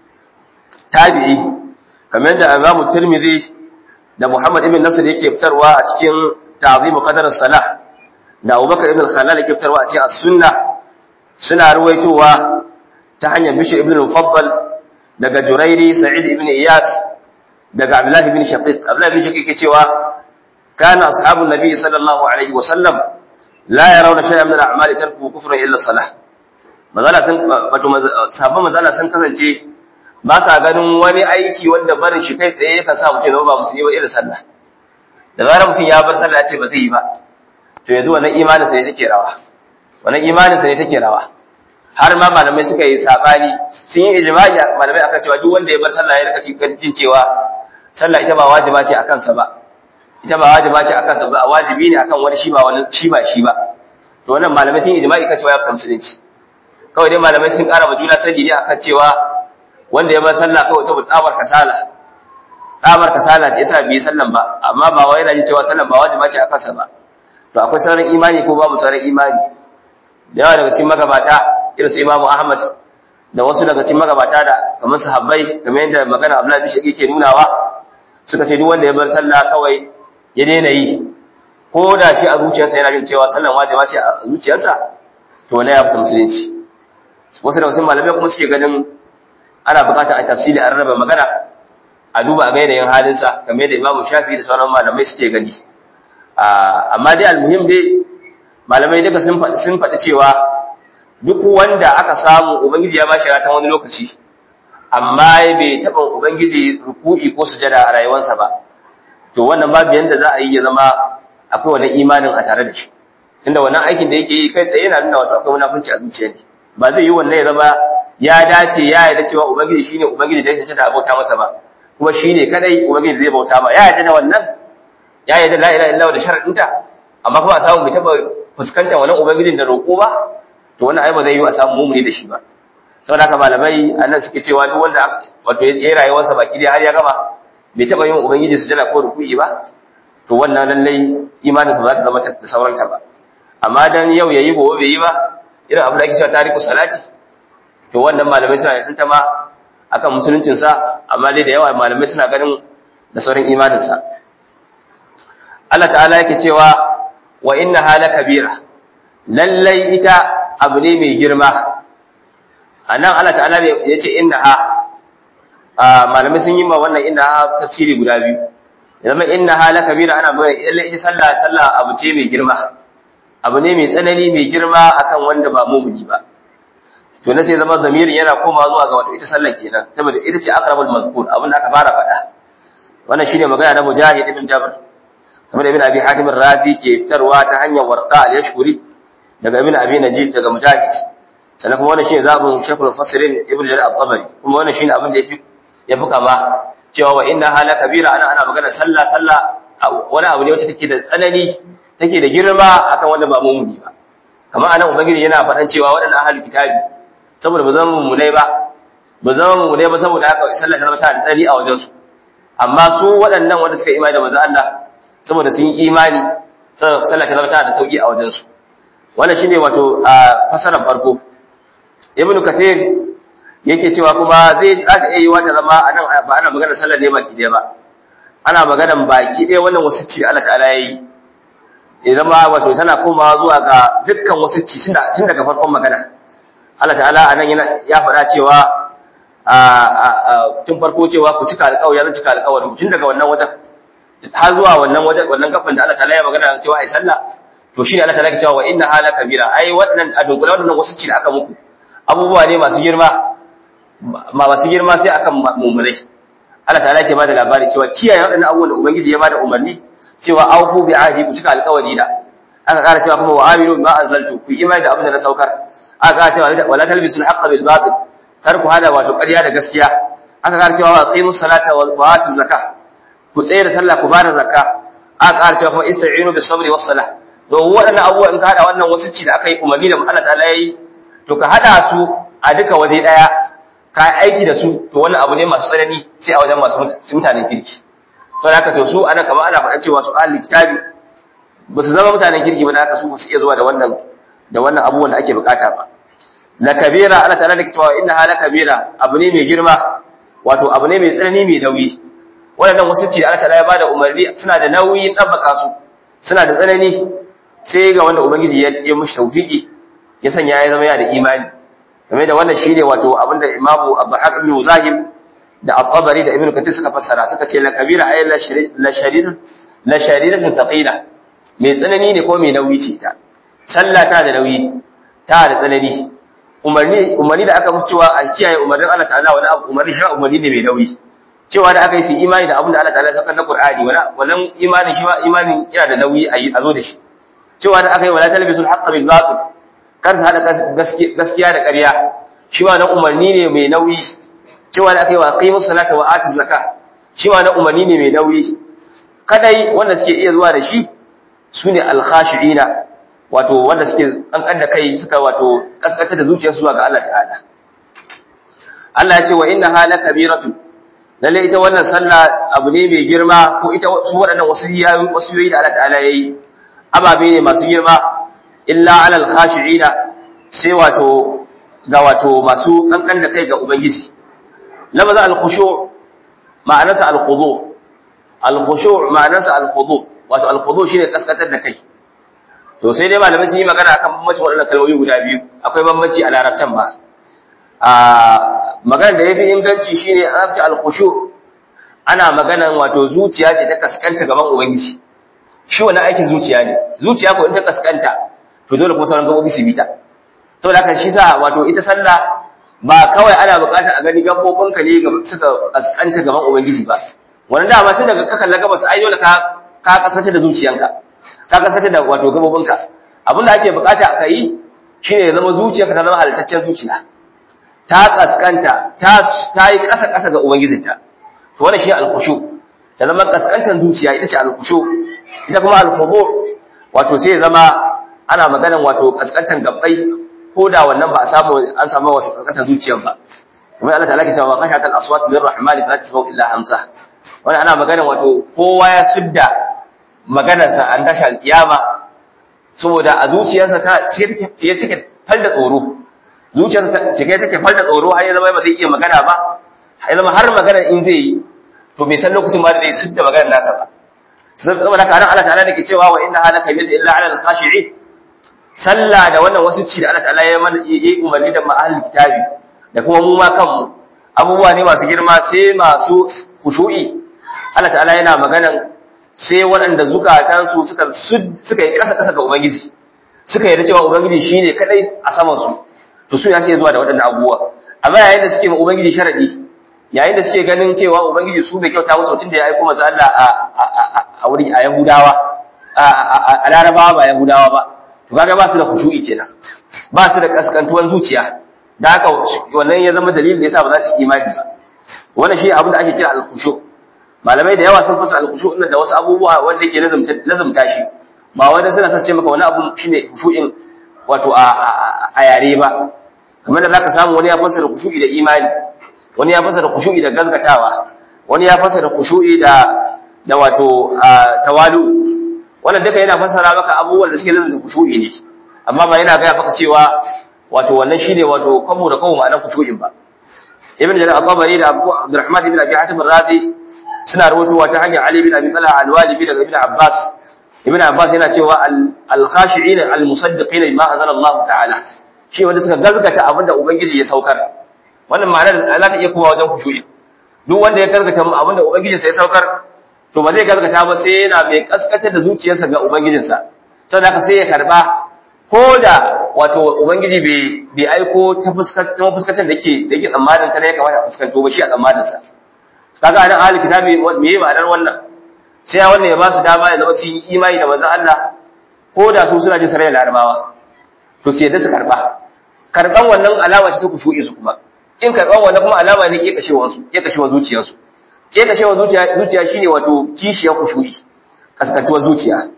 tabi'i kamar da Imam Tirmidhi da Muhammad ibn Nasr yake fitarwa a cikin Ta'zim Qadar Salah da Abubakar ibn Khalal yake fitarwa a cikin As-Sunnah suna ruwaitowa ta hanyar Bishr ibn al-Mufaddal daga Jurairi Sa'id ibn Iyas daga Abdullah ibn Shaqiq Abdullah ibn Shaqiq yake cewa kana ashabun nabi sallallahu alaihi wa sallam la yarawna shay'an min al-a'mali tarku kufran illa salah mazala sun wato sahabban mazala sun kasance ba sa ganin wani aiki wanda barin shi kai tsaye yakan sa mutum ba musulmi ba irin sallah da zarar mutum ya bar sallah ya ce ba zai yi ba to yanzu wannan imanin sa ne take rawa wannan imanin sa ne take rawa har ma malamai suka yi sabani sun yi ijma'i malamai akan cewa duk wanda ya bar sallah ya rika jin cewa sallah ita ba wajiba ce akan sa ba ita ba wajiba ce akan sa ba wajibi ne akan wani shi ba wani shi ba shi ba to wannan malamai sun yi ijma'i kan cewa ya fita musulunci kawai dai malamai sun ƙara ma juna sani ne akan cewa wanda ya bar sallah kawai saboda tsabar kasala tsabar kasala ce yasa bai sallan ba amma ba wai yana jin cewa sallan ba wajiba ce akan sa ba to akwai sauran imani ko babu sauran imani da yawa daga cikin magabata irin su Imam Ahmad da wasu daga cikin magabata da kamar sahabbai kamar yadda magana Abdullahi bin Shaqiq ke nunawa suka ce duk wanda ya bar sallah kawai ya daina yi ko da shi a zuciyarsa yana jin cewa sallan wajiba ce a zuciyarsa to ne ya fita musulunci wasu daga cikin malamai kuma suke ganin ana buƙatar a tafsiri a rarraba magana a duba a ga yanayin halinsa kamar yadda Imam Shafi da sauran malamai suke gani amma dai almuhim dai malamai duka sun faɗi sun faɗi cewa duk wanda aka samu ubangiji ya bashi ratan wani lokaci amma bai taɓa ubangiji ruku'i ko sujada a rayuwarsa ba to wannan babu yanda za a yi ya zama akwai wani imanin a tare da shi tunda wannan aikin da yake yi kai tsaye yana nuna wato akwai munafunci a zuciya ne ba zai yi wannan ya zama ya dace ya yarda cewa ubangiji shine ubangiji da yake da abota masa ba kuma shine kadai ubangiji zai bauta ba ya yarda da wannan ya yarda la ilaha illallah da sharadinta amma kuma a samu bai taba fuskantar wannan ubangijin da roƙo ba to wannan ai ba zai yi a samu mumuni da shi ba saboda haka malamai annan suke cewa duk wanda wato ya yi rayuwarsa baki dai har ya gama bai taba yin ubangiji sujada ko ruku'i ba to wannan lallai imaninsa ba za ta zama da sauranta ba amma dan yau yayi gobe bai yi ba irin abin da ake cewa tariku salati to wannan malamai suna da tantama akan musuluncin sa amma dai da yawa malamai suna ganin da sauran imanin sa Allah ta'ala yake cewa wa inna hala kabira lallai ita abu ne mai girma anan Allah ta'ala ya ce inna ha malamai sun yi ma wannan inna ha tafsiri guda biyu zama inna hala kabira ana magana lallai ita sallah sallah abu ce mai girma abu ne mai tsanani mai girma akan wanda ba mumuni ba to na sai zama zamirin yana koma zuwa ga wato ita sallar kenan saboda ita ce aqrabul mazkur abin da aka fara faɗa wannan shine magana na mujahid ibn jabr kamar ibn abi hatim razi ke fitarwa ta hanyar warqa al-yashkuri daga ibn abi najib daga mujahid sannan kuma wannan shine zabun shaykhul fasirin ibn jarir at-tabari kuma wannan shine abin da yafi yafi kama cewa wa inna hala kabira ana ana magana sallah sallah wani abu ne wacce take da tsanani take da girma akan wanda ba mumuni ba kamar anan ubangiji yana faɗan cewa waɗannan ahlul kitabi saboda ba zama mummunai ba ba zama mummunai ba saboda haka sallah ta zama ta da tsari a wajen su amma su waɗannan wanda suka imani da manzo Allah saboda sun yi imani sallah ta zama ta da sauki a wajen su wannan shine wato a fasaran farko ibn kathir yake cewa kuma zai za iya yi wata zama anan ba ana magana sallar ne baki ɗaya ba ana magana baki ɗaya wannan wasu ce Allah ta'ala yayi ya zama wato tana komawa zuwa ga dukkan wasu ci tun daga farkon magana Allah ta'ala anan yana ya faɗa cewa a tun farko cewa ku cika alƙawari zan cika alƙawari tun daga wannan wajen har zuwa wannan wajen wannan kafin da Allah ta'ala ya magana cewa ai sallah to shine Allah ta'ala ya cewa wa inna hala kabira ai wannan a dunkule wannan wasu ci da aka muku abubuwa ne masu girma ma masu girma sai akan mummunai Allah ta'ala ke bada labari cewa kiyaye waɗannan abubuwan da ubangiji ya bada umarni cewa aufu bi ahdi ku cika alƙawari da aka ƙara cewa kuma wa aminu bima anzaltu ku imani da abin da na saukar aka ƙara cewa wala talbisul haqqa bil batil kar ku hada wato ƙarya da gaskiya aka ƙara cewa wa qimus salata wa atu zakah ku tsaya da sallah ku bada zakka aka ƙara cewa kuma ista'inu bis sabri was salah to waɗannan abubuwa in ka hada wannan wasu ci da aka yi umarni da Allah ta'ala yayi to ka hada su a duka waje daya ka aiki da su to wannan abu ne masu tsanani sai a wajen masu mutanen kirki sai haka to su ana kamar ana faɗa cewa su ahli kitabi ba su zama mutanen kirki ba da haka su ba su iya zuwa da wannan da wannan abubuwan da ake bukata ba la kabira Allah ta'ala da cewa inna hala kabira abu ne mai girma wato abu ne mai tsanani mai nauyi waɗannan wasu ce Allah ta'ala ya bada umarni suna da nauyin dabbaka su suna da tsanani sai ga wanda ubangiji ya yi mushi tawfiki ya sanya ya zama yana da imani game da wannan shine wato abinda imamu abu haq ibn muzahim da al-tabari da ibn kathir suka fassara suka ce la kabira ay la sharid la sharidatun thaqila mai tsanani ne ko mai nauyi ce ta sallah ta da nauyi ta da tsanani umarni umarni da aka musu cewa a kiyaye umarnin Allah ta'ala wani abu umarni shi umarni ne mai nauyi cewa da aka yi su imani da abin da Allah ta'ala ya saka na Qur'ani wala wannan imanin shi ma imanin yana da nauyi a zo da shi cewa da aka yi wala talbisul haqqa bil batil kar su hada gaskiya da ƙarya shi ma nan umarni ne mai nauyi cewa da aka yi wa qimus salata wa atu zakah shi ma nan umarni ne mai nauyi kadai wanda suke iya zuwa da shi sune al-khashi'ina wato wanda suke kankan da kai suka wato kaskata da zuciyarsu zuwa ga Allah ta'ala Allah ya ce wa inna hala kabiratu lalle ita wannan sallah abu ne mai girma ko ita su waɗannan wasiyoyi da Allah ta'ala yayi ababe ne masu girma illa alal khashi'ina sai wato ga wato masu kankan da kai ga ubangiji lamaza al-khushu' ma'anarsa al-khudu al-khushu' ma'anarsa al-khudu wato al-khudu shine kaskatar da kai to sai dai malamai sun yi magana akan bambancin waɗannan kalmomi guda biyu akwai bambanci a larabcan ba a magana da yafi inganci shine an ce al-khushu' ana maganan wato zuciya ce ta kaskanta gaban ubangiji shi wannan aikin zuciya ne zuciya ko in ta kaskanta to dole kuma sauran gabobi su bita saboda haka shi sa wato ita sallah ba kawai ana buƙatar a gani gabobinka ne ga suka kaskanta gaban ubangiji ba wannan dama tun daga ka kalla gabas ai dole ka ka kaskanta da zuciyanka ka kaskanta da wato gabobinka abin da ake buƙata ka yi shine ya zama zuciyarka ta zama halittaccen zuciya ta kaskanta ta ta yi ƙasa ƙasa ga ubangijinta to wannan shi al-khushu ta zama kaskantan zuciya ita ce al-khushu ita kuma al-khudu wato sai ya zama ana maganan wato kaskantan gabbai ko da wannan ba a samu an samu wasu kaskantan zuciyar ba kuma Allah ta'ala ke cewa khashat al-aswat lir-rahman la tasma'u illa hamsa wannan ana maganan wato kowa ya sudda maganarsa an tashi al-kiyama saboda a zuciyarsa ta ce take falda tsoro zuciyarsa ta cike take falda tsoro har ya zama ba zai iya magana ba ya zama har magana in zai yi to bai san lokacin ba da zai sudda maganar nasa ba saboda haka Allah ta'ala da ke cewa wa inna halaka yamita illa ala al-khashi'in sallah da wannan wasu ci da Allah ta'ala ya yi umarni da ma'ahal kitabi da kuma mu ma kanmu abubuwa ne masu girma sai masu khushu'i Allah ta'ala yana maganan sai waɗanda zukatansu suka suka yi ƙasa ƙasa ga ubangiji suka yarda cewa ubangiji shine kadai a saman su to su ya sai zuwa da waɗannan abubuwa amma yayin da suke ma ubangiji sharadi yayin da suke ganin cewa ubangiji su bai kyauta musu tun da ya aiko manzo Allah a a wuri a Yahudawa a Larabawa ba Yahudawa ba to kaga ba su da khushu'i kenan ba su da kaskantuwan zuciya da haka wannan ya zama dalilin da yasa ba za su imani ba wannan shi abin da ake kira al-khushu malamai da yawa sun fasa al-khushu din da wasu abubuwa wanda yake lazumta lazumta shi ba wanda suna sace maka wani abu shine khushu'in wato a yare ba kamar da zaka samu wani ya fasara khushu'i da imani wani ya fasara khushu'i da gazgatawa wani ya fasara khushu'i da da wato tawalu wannan duka yana fasara maka abubuwan da suke lazumta khushu'i ne amma ba yana gaya maka cewa wato wannan shine wato kamu da kamu ma'anar khushu'in ba ibn jarir al-tabari da abu abdurrahman ibn abi hatim ar-razi suna rawaitowa ta hanyar ali ibn abi talha al-walibi daga ibn abbas ibn abbas yana cewa al-khashi'in al-musaddiqin bima anzala Allah ta'ala shi wanda suka gazgata abinda ubangiji ya saukar wannan ma'anar za ta iya kowa wajen khushu'i duk wanda ya gazgata abinda ubangiji sai saukar to ba zai gazgata ba sai yana mai kaskatar da zuciyarsa ga ubangijinsa saboda haka sai ya karba ko da wato ubangiji bai aiko ta fuskatan da ke da ke tsammanin ta ne ya kamata a fuskanto ba shi a tsammanin sa kaga anan ahli kitabi me yi ma'anar wannan sai wannan ya ba su dama ya zama su yi imani da manzon Allah ko da su suna jin sarai larabawa to sai da su karba karban wannan alama ce ta kushu'i su kuma kin karban wannan kuma alama ne ke kashewa su ke kashewa zuciyar su ke kashewa zuciya zuciya shine wato kishiyar kushu'i kaskantuwar zuciya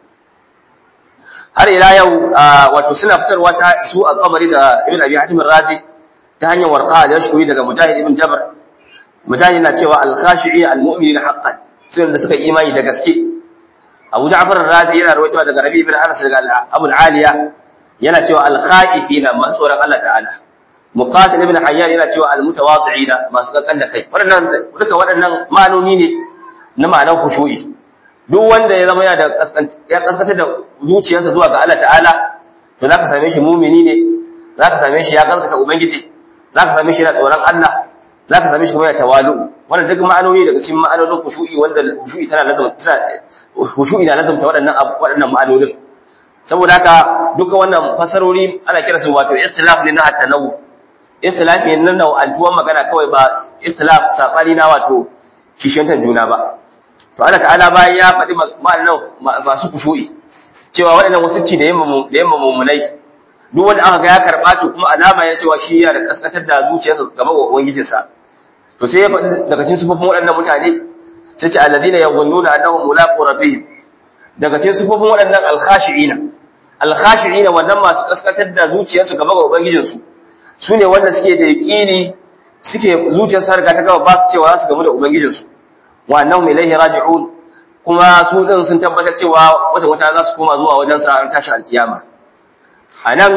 har ila yau wato suna fitarwa ta su al-qamari da ibn abi hatim razi ta hanyar warqa da yashkuri daga mujahid ibn jabr mujahid na cewa al-khashi'i al-mu'minina haqqan sun da suka imani da gaske abu ja'far razi yana rawaitowa daga rabi ibn anas daga abu al-aliya yana cewa al-khaifina masu tsoron Allah ta'ala muqatil ibn hayyan yana cewa al-mutawadi'ina masu kankan da kai waɗannan duka waɗannan ma'anoni ne na ma'anar khushu'i duk wanda ya zama yana da ya kaskantar da zuciyarsa zuwa ga Allah ta'ala to zaka same shi mumini ne zaka same shi ya gaskata ubangiji zaka same shi yana tsoron Allah zaka same shi kuma yana tawalu wannan duk ma'anoni daga cikin ma'anonin khushu'i wanda khushu'i tana lazama khushu'i na lazamta waɗannan waɗannan ma'anonin saboda haka duka wannan fasarori ana kira su wato istilaf ne na at-tanawu istilaf ne na nau'antuwan magana kawai ba istilaf sabani na wato kishiyantar juna ba to Allah ta'ala bayan ya faɗi ma'anan masu kushu'i cewa waɗannan wasu ci da yamma da yamma mumunai duk wanda aka ga ya karɓa to kuma alama ya cewa shi yana da kaskatar da zuciyarsa game ga ubangijinsa to sai ya faɗi daga cikin sufofin waɗannan mutane sai ce alladina yadhunnuna annahum mulaqu rabbihim daga cikin sufofin waɗannan alkhashi'ina alkhashi'ina wannan masu kaskatar da zuciyarsu game ga ubangijinsu su ne wanda suke da yaƙini suke zuciyarsu har ga ta gaba ba su cewa za su gamu da ubangijinsu wa annahum ilayhi raji'un kuma su din sun tabbatar cewa wata wata za su koma zuwa wajen sa tashi alkiyama anan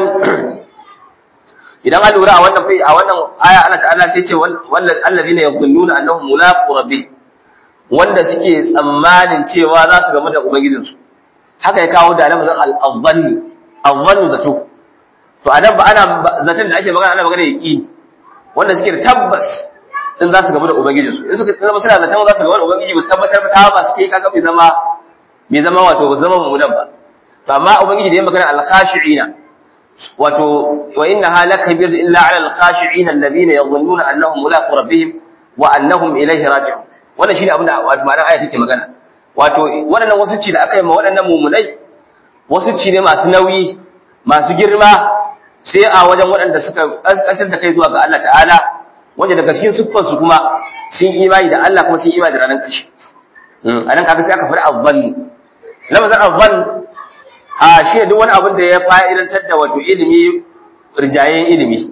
idan an lura a wannan fai a wannan aya Allah ta'ala sai ce wallal allazina yadhunnuna annahum mulaqu rabbih wanda suke tsammanin cewa za su gamu da ubangijinsu haka ya kawo da lafazin al-dhanni al-dhannu zato to adan ba ana zaton da ake magana ana magana yaqini wanda suke da tabbas in za su gaba da ubangiji su in suka zama suna zaton za su gaba da ubangiji ba su tabbatar ba ta ba su kai kaga bai zama bai zama wato ba zama mummunan ba to amma ubangiji da ya magana al-khashi'ina wato wa innaha lakabir illa 'ala al-khashi'ina alladhina yadhunnuna annahum mulaqu rabbihim wa annahum ilayhi raji'un wannan shine abin da wato ma'anar aya take magana wato waɗannan wasu ci da aka yi ma waɗannan mummunai wasu ci ne masu nauyi masu girma sai a wajen waɗanda suka ƙasƙantar da kai zuwa ga Allah ta'ala wanda daga cikin siffarsu kuma sun imani da Allah kuma sun imani da ranar ƙarshe a nan kaga sai aka faɗi abban lamazin abban a shi duk wani abin da ya fa'idantar da wato ilimi rijayen ilimi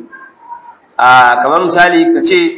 a kamar misali ka ce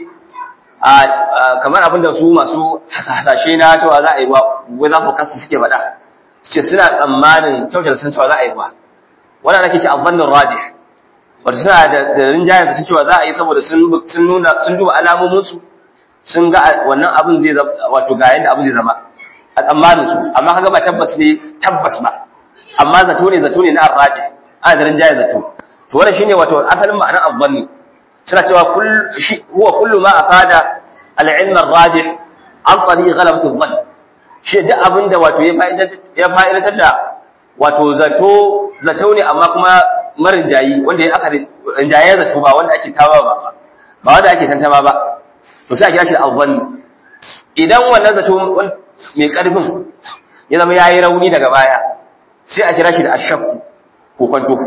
kamar abin da su masu hasashe na cewa za a yi ruwa wai za ku kasu suke faɗa ce suna tsammanin kyautar sun cewa za a yi ruwa wannan ake ce abbannin rajih wato suna da rinjayen da sun cewa za a yi saboda sun nuna sun duba alamominsu sun ga wannan abin zai zama wato ga yadda abin zai zama a tsammanin su amma kaga ba tabbas ne tabbas ba amma zato ne zato ne na arraji ana da rinjayen zato to wannan shine wato asalin ma'anar abbanni suna cewa huwa kullu ma afada al-ilm ar-rajih an tariq ghalabati dhann shi duk abinda wato ya fa'idatar da wato zato zato ne amma kuma marin jayi wanda ya aka rinjaye zato ba wanda ake tawa ba ba wanda ake tantama ba to sai a kira shi da azzanni idan wannan zato mai karfin ya zama yayi rauni daga baya sai a kira shi da ashakku ko kwanto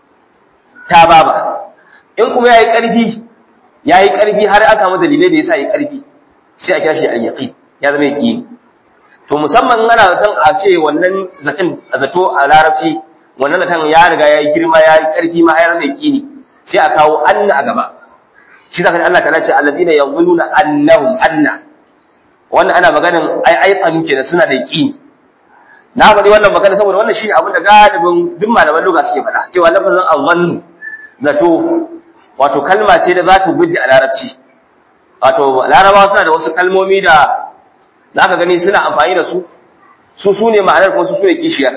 ta baba in kuma yayi karfi yayi karfi har aka samu dalilai da yasa yayi karfi sai a kira shi al-yaqin ya zama yaqini to musamman ana san a ce wannan zaton zato a larabci wannan zaton ya riga ya yi girma ya yi ƙarfi ma ya zama yaqini sai a kawo anna a gaba shi zaka Allah ta ce alladina yadhunnuna annahum anna wannan ana maganin ai ai tsanu kenan suna da yaqini na faɗi wannan magana saboda wannan shine abin da galibin duk malaman lugha suke faɗa cewa lafazin azannu zato wato kalma ce da za ta gudde a larabci wato larabawa suna da wasu kalmomi da za ka gani suna amfani da su su su ne ma'anar kuma su su ne kishiyar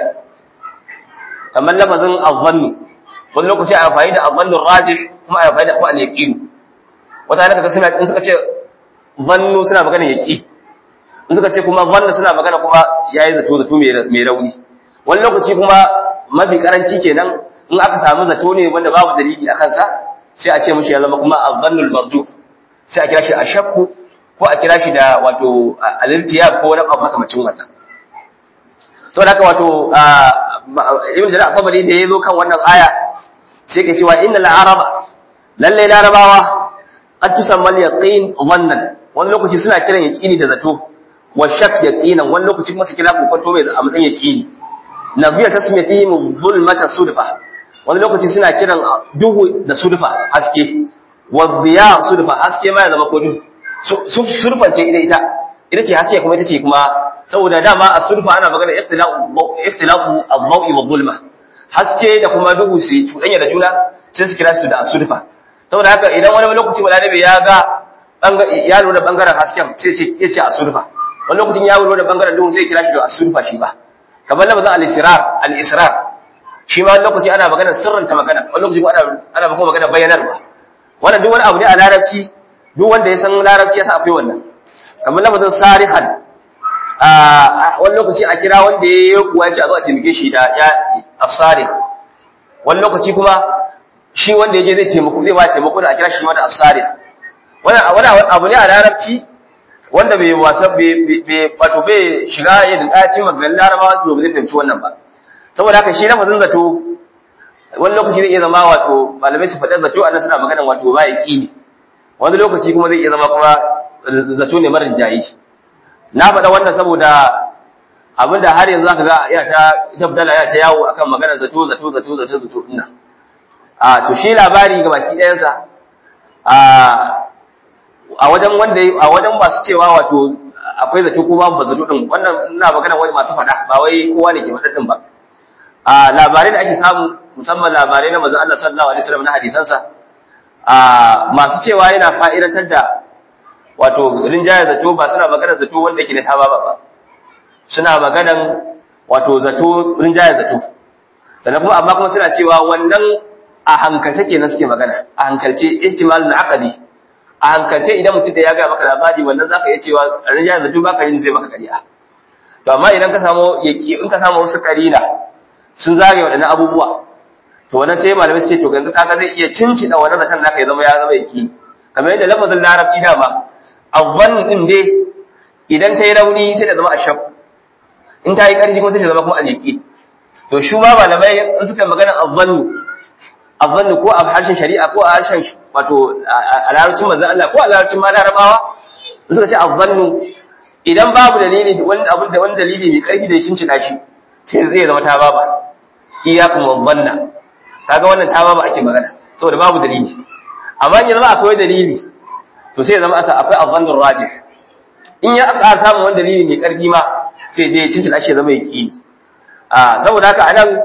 kamar lafazin azannu wani lokaci a amfani da azannun rajih kuma a amfani da kuma al-yaqin wata ne kaga suna in suka ce zannu suna magana yaqi in suka ce kuma zannu suna magana kuma yayi zato zato mai rauni wani lokaci kuma mafi karanci kenan in aka samu zato ne wanda babu dalili a kansa sai a ce mishi ya zama kuma azannul marjuh sai a kira shi ashakku ko a kira shi da wato alirtiya ko wani abu makamacin wannan sau da wato ibn jarir al-tabari da yazo kan wannan aya sai ke cewa innal araba lalle larabawa qad tusamma al-yaqin dhannan wani lokaci suna kiran yaqini da zato wa shak yaqinan wani lokaci kuma su kira kokonto mai a matsayin yaqini nabiya tasmiyatihim zulmata sudfa wani lokaci suna kiran duhu da sudfa haske wa dhiya sudfa haske ma ya zama ko duhu surfance ita ita ita ce haske kuma ita ce kuma saboda dama a surfa ana magana ikhtilafu al-dawi wa zulma haske da kuma duhu su cuɗanya da juna sai su kira su da asurfa saboda haka idan wani lokaci balarabe ya ga ya lura da bangaren hasken sai ce ya ce asurfa wani lokacin ya lura da bangaren duhu sai kira shi da asurfa shi ba kamar lafazin al-israr al-israr shi ma wani lokaci ana magana sirranta magana wani lokaci ana ana magana bayyanarwa wannan duk wani abu ne a larabci duk wanda ya san larabci ya san akwai wannan kamar lafazin sarihan a wani lokaci a kira wanda ya yi kuwa ya ce a zo a taimake shi da ya asarih wani lokaci kuma shi wanda ya je zai taimako zai ba taimako da a kira shi ma da asarih wani abu ne a larabci wanda bai wasa bai wato bai shiga ya da ɗaci maganin larabawa to zai fahimci wannan ba saboda haka shi lafazin zato wani lokaci zai iya zama wato malamai su faɗa zato annan suna maganan wato ba ya ƙi wani lokaci kuma zai iya zama kuma zato ne marin jayi na faɗa wannan saboda abinda har yanzu zaka ga ya ta dabdala ya ta yawo akan maganar zato zato zato zato zato ina a to shi labari ga baki ɗayansa a a wajen wanda a wajen masu cewa wato akwai zato ko babu zato din wannan ina magana wani masu faɗa ba wai kowa ne ke faɗa din ba a labarai da ake samu musamman labarai na manzon Allah sallallahu alaihi wasallam na hadisansa a masu cewa yana fa'idatar da wato rinjaya zato ba suna maganar zato wanda yake na ta ba suna maganar wato zato rinjaya zato sannan kuma amma kuma suna cewa wannan a hankalce kenan suke magana a hankalce ihtimalul aqli a hankalce idan mutum da ya ga maka labari wannan zaka iya cewa rinja da duk baka yin zai maka ƙarya to amma idan ka samu yaki in ka samu wasu karina sun zage waɗannan abubuwa to wannan sai malamai su ce to yanzu kaga zai iya cincida wannan zaton naka ya zama ya zama yaki kamar yadda lafazin larabci dama avvan din dai idan ta yi rauni sai ta zama ashab in ta yi ƙarfi kuma sai ta zama kuma alyaki to shi ma malamai in suka magana avvannu avvannu ko a harshen shari'a ko a harshen wato a larabcin manzon Allah ko a larabcin ma larabawa suka ce avvannu idan babu dalili wani abin da wani dalili mai karfi da shin cina shi sai zai zama ta baba iyyakum wabanna kaga wannan ta baba ake magana saboda babu dalili amma in zama akwai dalili to sai zama asa akwai azannur rajih in ya aka samu wani dalili mai karfi ma sai je cin cina shi zama yaki a saboda haka anan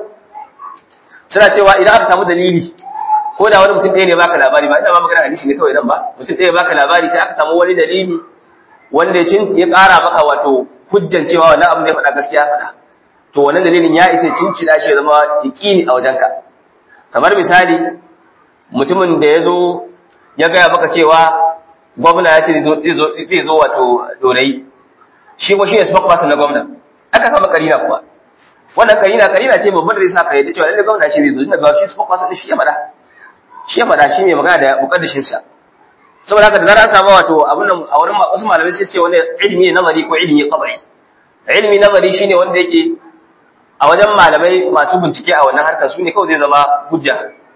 suna cewa idan aka samu dalili ko da wani mutum ɗaya ne baka labari ba ina ma magana hadisi ne kawai nan ba mutum ɗaya baka labari sai aka samu wani dalili wanda ya ƙara maka wato hujjan cewa wannan abin da ya faɗa gaskiya faɗa to wannan dalilin ya isa cincina shi zama yaƙini a wajenka kamar misali mutumin da ya zo ya gaya maka cewa gwamna ya ce zai zo wato dorayi shi ko shi ne spokesperson na gwamna aka samu karina kuwa wannan karina karina ce babban da zai sa ka yadda cewa lalle gwamna shi zai zo tunda ga shi spokesperson shi ya faɗa shi ya faɗa shi mai magana da mukaddashinsa saboda haka da zarar samu wato abin nan a wurin wasu malamai sai ce wani ilimi nazari ko ilimi qadari ilimi nazari shine wanda yake a wajen malamai masu bincike a wannan harkar su ne kawai zai zama hujja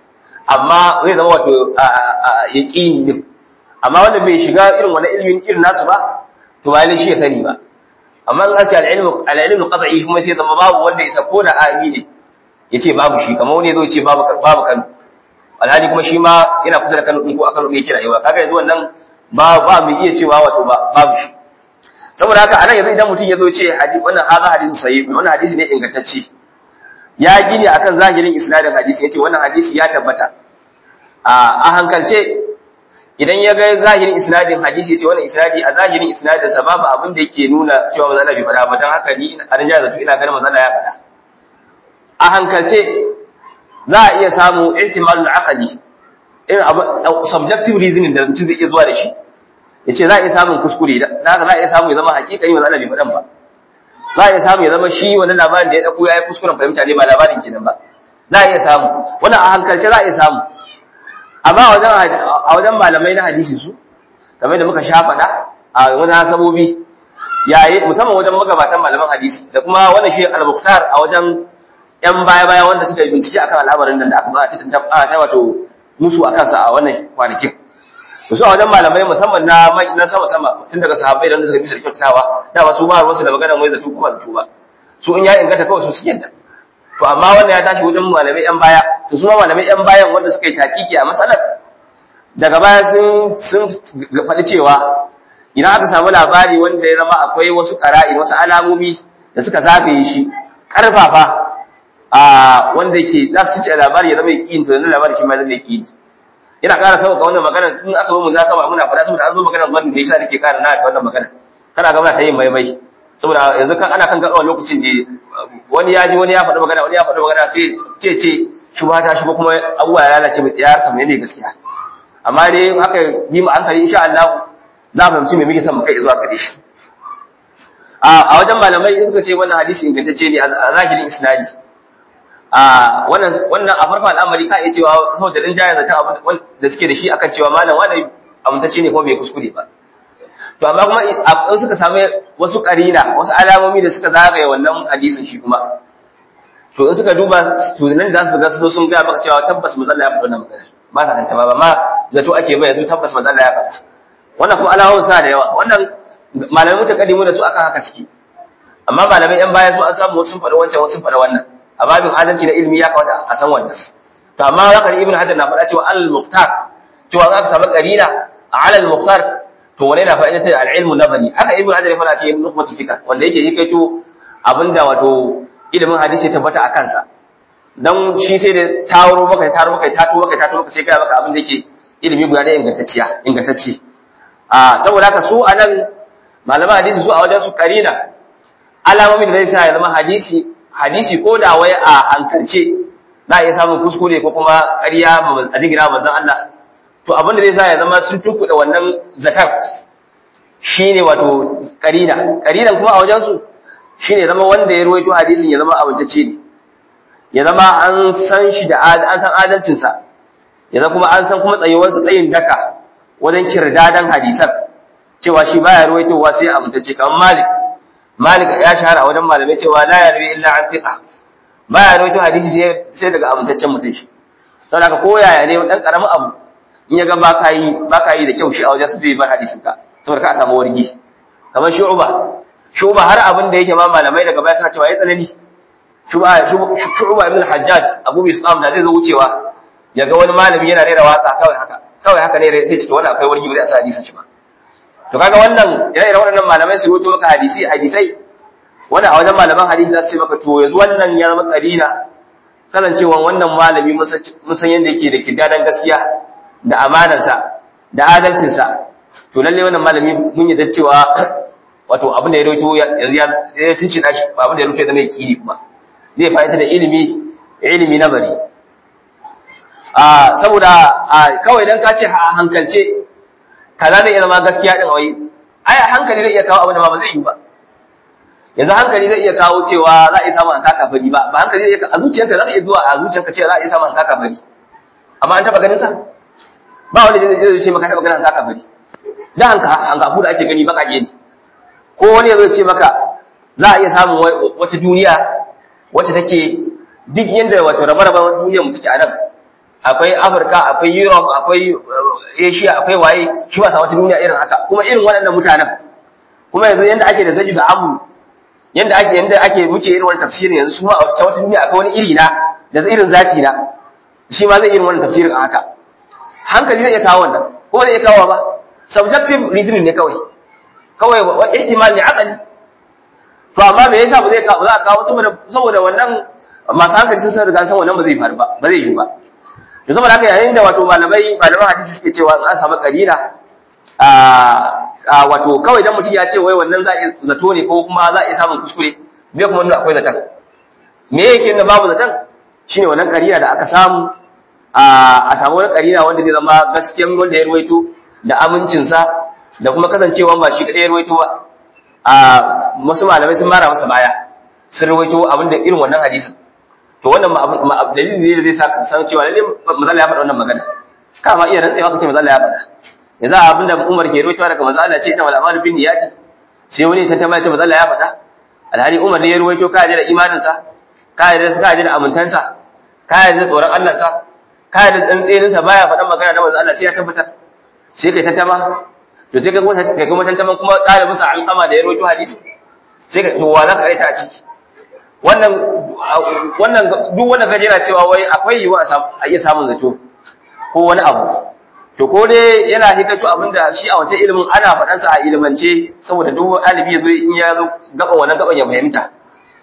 amma zai zama wato yaqini din amma wanda bai shiga irin wani ilimin irin nasu ba to ba shi ya sani ba amma in an ce al-ilmu al-ilmu qad'i kuma sai zama babu wanda ya sako da ami ne yace babu shi kamar wani yazo ce babu babu kan alhali kuma shi ma yana kusa da Kano ko a Kano ne yake rayuwa kaga yanzu wannan ba ba mu iya cewa wato ba babu shi saboda haka anan yanzu idan mutum ya zo ce hadisi wannan hadha hadisi sahih wannan hadisi ne ingantacce ya gini akan zahirin isnadin hadisi yace wannan hadisi ya tabbata a a hankalce idan ya ga zahirin isnadin hadisi yace wannan isnadi a zahirin isnadin sa babu abin da yake nuna cewa manzo Allah bai faɗa ba dan haka ni a rinja zato ina ganin manzo Allah ya faɗa a hankalce za a iya samu ihtimalul aqli irin abu subjective reasoning da mutum zai iya zuwa da shi yace za a iya samun kuskure da haka za a iya samu ya zama hakikani manzo Allah bai faɗan ba za a iya samu ya zama shi wannan labarin da ya dauko yayi kuskuren fahimta ne ba labarin kenan ba za a iya samu wannan a hankalce za a iya samu amma a wajen a wajen malamai na hadisi su kamar da muka sha faɗa a wajen sabobi yayi musamman wajen magabatan malaman hadisi da kuma wannan shi al-mukhtar a wajen ‘yan baya-baya wanda suka yi bincike akan al'amarin nan da aka ba a cikin ta wato musu a kansa a wannan kwanakin. To su a wajen malamai musamman na na sama-sama tun daga sahabbai da wanda suka bisa da kyautatawa da ba su ba ruwansu da magana mai zato kuma zato ba. Su in ya inganta kawai su suke da. To amma wannan ya tashi wajen malamai ‘yan baya, to su ma malamai ‘yan bayan wanda suka yi taƙiƙi a matsalar daga baya sun sun faɗi cewa idan aka samu labari wanda ya zama akwai wasu ƙara'i wasu alamomi da suka zagaye shi ƙarfafa a wanda yake za su ce labari ya zama yakin to labari shi ma zama yaki ina ƙara sauka wannan magana tun aka zo mu za ba muna faɗa saboda an zo magana wannan da yasa nake ƙara na ta wannan magana kana ga muna ta yin maimai saboda yanzu kan ana kan gaɓa lokacin da wani ya ji wani ya faɗi magana wani ya faɗi magana sai ce ce shi ba ta shigo kuma abubuwa ya lalace mai ya samu ne gaskiya amma dai haka yi mu hankali insha Allah za mu fahimci me muke son mu kai zuwa gare shi a wajen malamai in suka ce wannan hadisi ingantacce ne a zahirin isnadi a wannan wannan a farkon al'amari ka iya cewa saboda din jaya zata abin da suke da shi akan cewa malam wani amintacce ne ko bai kuskure ba to amma kuma in suka samu wasu karina wasu alamomi da suka zagaye wannan hadisin shi kuma to in suka duba to nan za su ga su sun ga maka cewa tabbas manzo Allah ya faɗa wannan magana ba ta kanta ba ma zato ake bai yanzu tabbas manzo Allah ya faɗa wannan kuma alamomin sa da yawa wannan malamai mutakaddimu da su akan haka suke amma malamai yan baya su an samu wasu sun faɗa wancan wasu sun faɗa wannan a babin adalci na ilimi ya kawata a san wannan to amma zaka ibn hajar na faɗa cewa al-muqtar cewa za ka samu qarina ala al-muqtar to wani na fa'ida ta al-ilmu nabani haka ibn hajar ya faɗa cikin nukhbatul fikr wanda yake yi kaito abinda wato ilimin hadisi ya tabbata a kansa dan shi sai da tawaro maka taro maka tato maka tato maka sai ga maka abin da yake ilimi guda da ingantacciya ingantacce a saboda haka su anan malaman hadisi su a wajen su qarina alamomin da zai sa ya zama hadisi hadisi ko da wai a hankalce za a iya samun kuskure ko kuma ƙarya a jingina manzon Allah to abin da zai sa ya zama sun tunkuɗa wannan zakar shine wato karina karinan kuma a wajen su shine zama wanda ya ruwaito hadisin ya zama abintacce ne ya zama an san shi da an san adalcin sa ya zama kuma an san kuma tsayuwar sa tsayin daka wajen kirdadan hadisan cewa shi baya ruwaitowa sai abintacce kamar Malik Malik ya shahara a wajen malamai cewa la yarwi illa an fiqa baya ruwaito hadisi sai daga amintaccen mutum shi saboda haka ko yaya ne dan karamin abu in ya ga baka yi baka yi da kyau shi a wajen su zai bar hadisin ka saboda ka a samu wargi kamar shu'ba shu'ba har abin da yake ma malamai daga baya suna cewa ya tsanani shu'ba shu'ba ibn al-hajjaj abu islam da zai zo wucewa ya ga wani malami yana rera waka kawai haka kawai haka ne sai ce to wannan akwai wargi ba zai sa hadisin shi ba to kaga wannan ire-iren waɗannan malamai su rubuto maka hadisi hadisai wanda a wajen malaman hadisi za su ce maka to yanzu wannan ya zama karina kasancewa wannan malami mun san yadda yake da kidadan gaskiya da amanarsa da adalcinsa to lalle wannan malami mun yi cewa wato abin da ya rawaito yanzu ya cincina shi ba abin da ya rawaito da mai kiri kuma zai fahimta da ilimi ilimi na bari a saboda kawai dan ka ce a hankalce kaza zai iya zama gaskiya din wai ai hankali zai iya kawo abin da ba zai yi ba yanzu hankali zai iya kawo cewa za a iya samun hanka kafari ba ba hankali zai iya a zuciyarka za ka iya zuwa a zuciyarka cewa za a iya samun hanka kafari amma an taba ganin sa ba wanda zai ce maka taba ganin hanka kafari da hanka hankafu da ake gani baka ne ko wani zai ce maka za a iya samun wata duniya wacce take duk yanda wato rabe-raben duniyar mu take a nan akwai Afirka akwai Europe akwai Asia akwai waye shi ba sa wata duniya irin haka kuma irin waɗannan mutanen kuma yanzu yanda ake da zaji da amu yanda ake yanda ake muke irin wannan tafsirin yanzu su ma a wata duniya akwai wani iri na da irin zati na shi ma zai irin wannan tafsirin a haka hankali zai iya kawo wannan ko zai iya kawo ba subjective reasoning ne kawai kawai wa ihtimal ne aqali to amma me yasa ba zai kawo za a kawo saboda saboda wannan masu hankali sun san riga san wannan ba zai faru ba ba zai yi ba to saboda haka yayin da wato malamai malaman hadisi suke cewa an samu karina a wato kawai dan mutum ya ce wai wannan za a zato ne ko kuma za a iya samun kuskure me kuma nuna akwai zaton me yake nuna babu zaton shine wannan karina da aka samu a samu wani karina wanda zai zama gaskiyan wanda ya ruwaito da amincinsa da kuma kasancewa ba shi kadai ya ruwaito ba a wasu malamai sun mara masa baya sun ruwaito abinda irin wannan hadisin to wannan dalilin ne da zai sa kan san cewa lalle manzo ya faɗa wannan magana kama iya rantsewa kace manzo ya faɗa yanzu abinda Umar ke ruwaitowa daga manzo Allah ce ina wal amalu bin niyati sai wani ta tambaya ce manzo ya faɗa alhali Umar ne ya ruwaito ka da imanin sa ka da ka da amintansa ka da tsoron Allah sa ka da tsantsenin sa baya faɗan magana da manzo Allah sai ya tabbatar sai kai tantama to sai kai kuma kai kuma tantama kuma ɗalibin sa alƙama da ya ruwaito hadisi sai ka to wa za ka raita a ciki wannan wannan duk wanda kaje yana cewa wai akwai yiwa a iya samun zato ko wani abu to ko dai yana hikato abinda shi a wancan ilimin ana faɗan sa a ilimance saboda duk ɗalibi yazo in ya zo gaban wannan gaban ya fahimta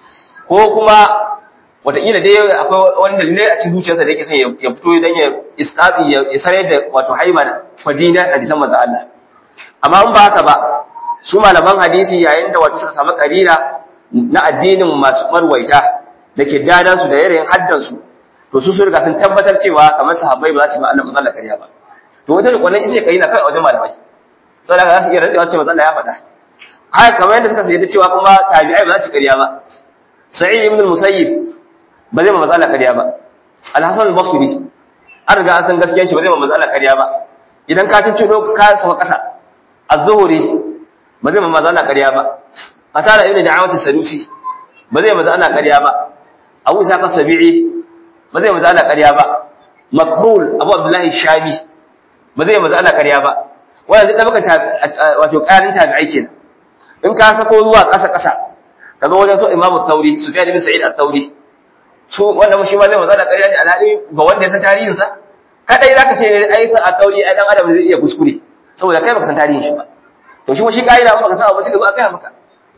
ko kuma wataƙila dai akwai wani dalilai a cikin zuciyarsa da yake son ya fito dan ya isqabi ya sarai da wato haima da fadina a disan manzo Allah amma in ba haka ba su malaman hadisi yayin da wato suka samu karira na addinin masu marwaita da ke dadansu da yanayin haddansu to su sun riga sun tabbatar cewa kamar sahabbai ba za su yi ma'anar matsalar ƙarya ba to wajen wannan ita ƙari na kai a wajen malamai saboda za su iya rantsewa cewa matsala ya faɗa haka kamar yadda suka sayar da cewa kuma tabi'ai ba za su ƙarya ba sa'id ibn musayyib ba zai ma matsala ƙarya ba al-hasan al-basri an riga an san gaskiyar shi ba zai ma matsala ƙarya ba idan ka cin cino ka sama ƙasa az-zuhri ba zai ma matsala ƙarya ba atara ibn da'awat as-sadusi ba zai maza ana ƙarya ba abu isa kasabi'i ba zai maza ana ƙarya ba makhul abu abdullahi shami ba zai maza ana ƙarya ba wannan duk da wato ƙarin tabi'ai kenan in ka sako zuwa ƙasa ƙasa ka zo wajen so imam at-tauri sufyan ibn sa'id at-tauri su wanda shi ma zai maza ana ƙarya ne alhali ga wanda ya san tarihin sa kadai zaka ce ai at-tauri ai dan adam zai iya kuskure saboda kai baka san tarihin shi ba to shi shi kaida ba ka san abu sai ka zo aka maka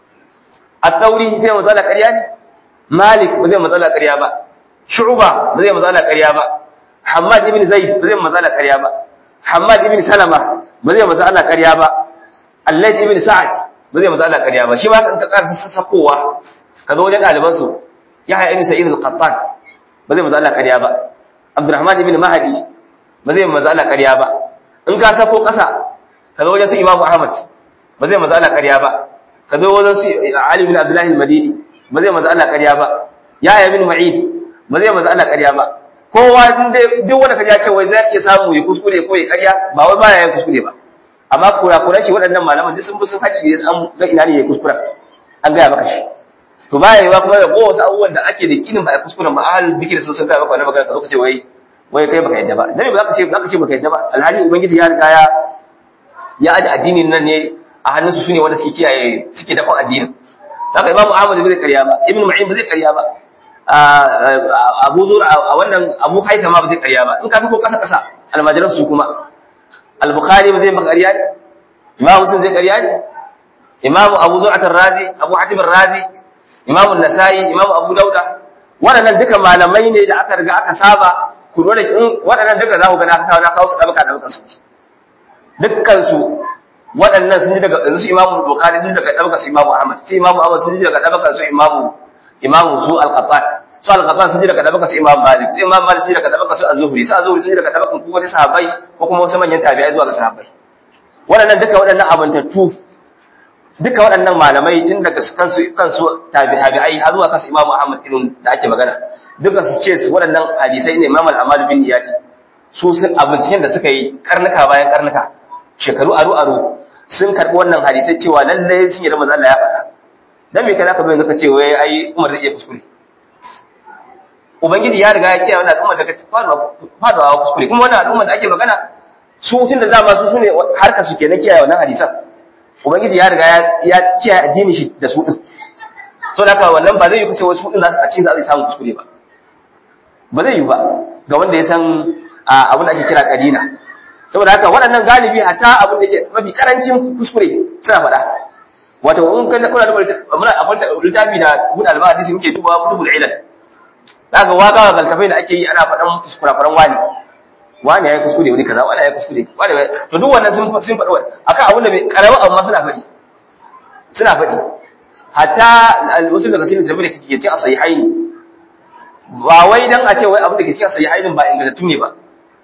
الثوري zai matsala ƙarya ne Malik ba zai matsala ƙarya ba Shu'ba ba zai matsala ƙarya ba Hammad ibn Zaid ba zai matsala ƙarya ba Hammad ibn Salama ba zai matsala ƙarya ba Allad ibn Sa'ad ba zai matsala ƙarya ba shi ma kan ka ƙara sassakowa ka zo wajen ɗaliban su Yahya ibn Sa'id al-Qattan ba zai matsala ƙarya ba Abdurrahman ibn Mahdi ba zai matsala ƙarya ba in ka sako ƙasa ka zo wajen su imamu ahmad ba zai maza Allah ƙarya ba ka zo wajen su ali bin abdullahi al-madini ba zai maza Allah ƙarya ba ya bin ma'in ba zai maza Allah ƙarya ba kowa duk wanda ka ja ce wai zai iya samu ya kuskure ko ya ƙarya ba wai baya yin kuskure ba amma kurakuran shi waɗannan malaman duk sun bi sun haƙi ne an ga ina ne ya kuskura an gaya maka shi to baya yiwa kuma da ko wasu abubuwan da ake da kinin ba a kuskuren ba ahal bikir sun sun gaya maka wannan magana ka zo ka ce wai wai kai baka yadda ba dan ba ka ce baka ce baka yadda ba alhali ubangiji ya riga ya ya aje addinin nan ne a hannunsu su ne wanda suke kiyaye suke dafa addinin haka imamu ahmad bai karya ba ibnu ma'in ba zai karya ba abu zura a wannan abu haita ma ba zai karya ba in ka sako kasa kasa almajiran su kuma al-bukhari ba zai ba karya ne imamu muslim zai karya ne imamu abu zura razi abu hatim razi imamu nasai imamu abu dauda waɗannan duka malamai ne da aka riga aka saba ku dole in waɗannan duka za ku ga na kawo na kawo su ɗabaka ɗabaka su dukkan su waɗannan sun ji daga yanzu su imamu bukhari sun ji daga ɗabaka su imamu ahmad su imamu ahmad sun ji daga ɗabaka su imamu imamu su al-qattan su al-qattan sun ji daga ɗabaka su imamu malik su imamu malik sun ji daga ɗabaka su az-zuhri su az-zuhri sun ji daga ɗabakan ko wani sahabbai ko kuma wasu manyan tabi'ai zuwa ga sahabbai waɗannan duka waɗannan abantattu duka waɗannan malamai tun daga kansu kansu tabi'ai har zuwa kansu imamu ahmad irin da ake magana duka su ce su waɗannan hadisai ne imam al-amal bin niyati su sun abincin da suka yi karnuka bayan karnuka shekaru aru aru sun karɓi wannan hadisai cewa lallai sun yi da manzo Allah ya faɗa dan me kana ka bayyana ka ce wai ai Umar zai iya kuskure ubangiji ya riga ya ce wannan al'umma daga faɗawa kuskure kuma wannan al'umma da ake magana su tun da dama su sune harka su kenan kiyaye wannan hadisan ubangiji ya riga ya kiyaye addini shi da su din so da haka wannan ba zai yi kace wasu din za su a cikin za su samu kuskure ba ba zai yi ba ga wanda ya san abin da ake kira kadina saboda haka waɗannan galibi hatta abin da ke mafi karancin kuskure suna faɗa wato in kana kuna da muna akwai littafi da kun alba hadisi muke dubawa kutubul ilal zaka waka ga galtafai da ake yi ana faɗan kuskurakuran wani wani yayi kuskure wani kaza wani yayi kuskure wani to duk wannan sun sun faɗi wannan akan abin da bai karama amma suna faɗi suna faɗi hatta al-usul da kasirin da bai kike ce a sahihaini ba wai dan a ce wai abin da ke cikin sahihainin ba ingantattu ne ba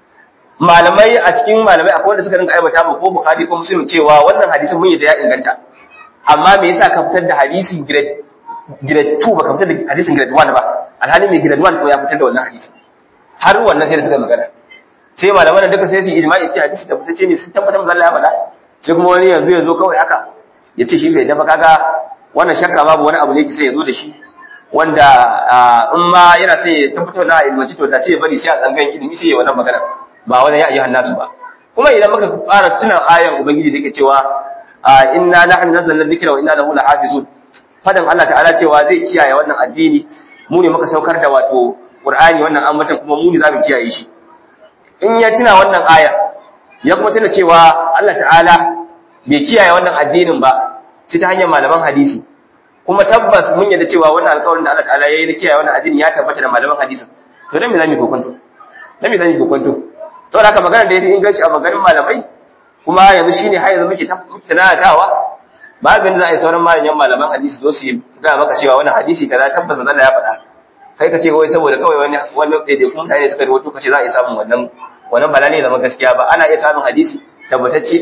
malamai a cikin malamai akwai wanda suka rinka aibata ba ko bukhari ko muslim cewa wannan hadisin mun yi da ya inganta amma me yasa ka fitar da hadisin grade grade 2 ba ka fitar da hadisin grade 1 ba alhali mai grade 1 ko ya fitar da wannan hadisi har wannan sai da suka magana sai malaman da duka sai su ijma'i sai hadisi da fitace ne sun tabbatar manzo Allah ya faɗa sai kuma wani yanzu ya zo kawai haka ya ce shi bai dafa kaga wannan shakka babu wani abu ne ki sai ya zo da shi wanda in ma yana sai ya tabbatar da ilmanci to da sai ya bari sai a tsangan ilimi sai ya wannan magana ba wani ya ayyuhan nasu ba kuma idan muka fara tunan ayan ubangiji da yake cewa inna nahnu nazzalna dhikra wa inna lahu lahafizun fadan Allah ta'ala cewa zai kiyaye wannan addini mu ne muka saukar da wato Qur'ani wannan ambatan kuma mu ne zamu kiyaye shi in ya tuna wannan aya ya kuma tuna cewa Allah ta'ala bai kiyaye wannan addinin ba sai ta hanyar malaman hadisi kuma tabbas mun yadda cewa wannan alƙawarin da Allah ta'ala yayi na kiyaye wannan addini ya tabbata da malaman hadisi to dan me zamu kokonto dan me zamu kokonto saboda haka magana da yafi inganci a maganin malamai kuma yanzu shine har yanzu muke muke tanatawa babin da za a yi sauran malaman malaman hadisi zo su yi ga maka cewa wannan hadisi kaza tabbas manzo Allah ya faɗa kai ka ce wai saboda kawai wani wannan daidai kuma mutane suka rawaito kace za a yi samun wannan wannan bala ne zama gaskiya ba ana iya samun hadisi tabbatacce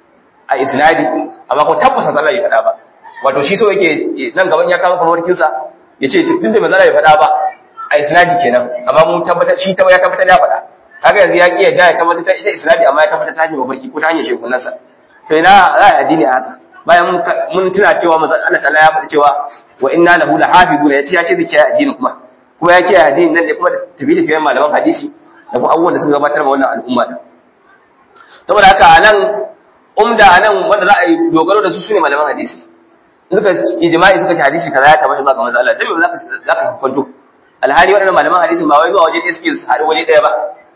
a isnadi amma kuma tabbas manzo Allah ya faɗa ba wato shi so yake nan gaban ya kama farwarkin sa yace duk da manzo Allah ya faɗa ba a isnadi kenan amma mun tabbatar shi ya tabbatar ya faɗa kaga yanzu ya kiyar da ya tabbatar ta ita isnadi amma ya tabbatar ta hanyar mafarki ko ta hanyar shekunan sa to ina za a addini a haka bayan mun tuna cewa manzo Allah ta'ala ya faɗi cewa wa inna lahu lahafizun yace ya ce zai kiyaye addini kuma kuma ya kiyaye addini nan ne kuma tafi tafiyan malaman hadisi da kuma abubuwan da suka gabatar ma wannan al'umma din saboda haka anan umda anan wanda za a yi dogaro da su sune malaman hadisi suka ijma'i suka ci hadisi kaza ya tabbata zuwa ga manzo Allah dan me zaka zaka kwanto alhali waɗannan malaman hadisi ba wai zuwa waje ɗaya suke haɗu waje ɗaya ba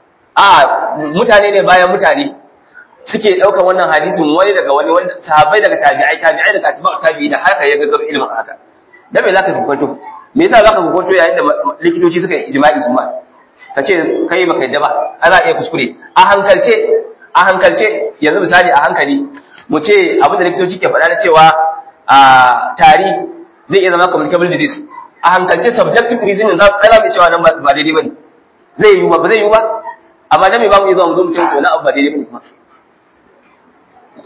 a mutane ne bayan mutane suke ɗaukar wannan hadisin wani daga wani wanda sahabbai daga tabi'ai tabi'ai daga atba'u tabi'i da haka ya gaggaro ilimin haka dan me zaka kwanto me yasa zaka kwanto yayin da likitoci suka yi ijma'i su ma kace kai baka yadda ba ana iya kuskure a hankalce a hankalce yanzu misali a hankali mu ce abin da likitoci ke faɗa na cewa a tari zai iya zama communicable disease a hankalce subjective reasoning za ka zama cewa nan ba daidai bane zai yi ba ba zai yi ba amma dan me ba mu iya zuwa mu zo mu ce to na abu ba daidai bane kuma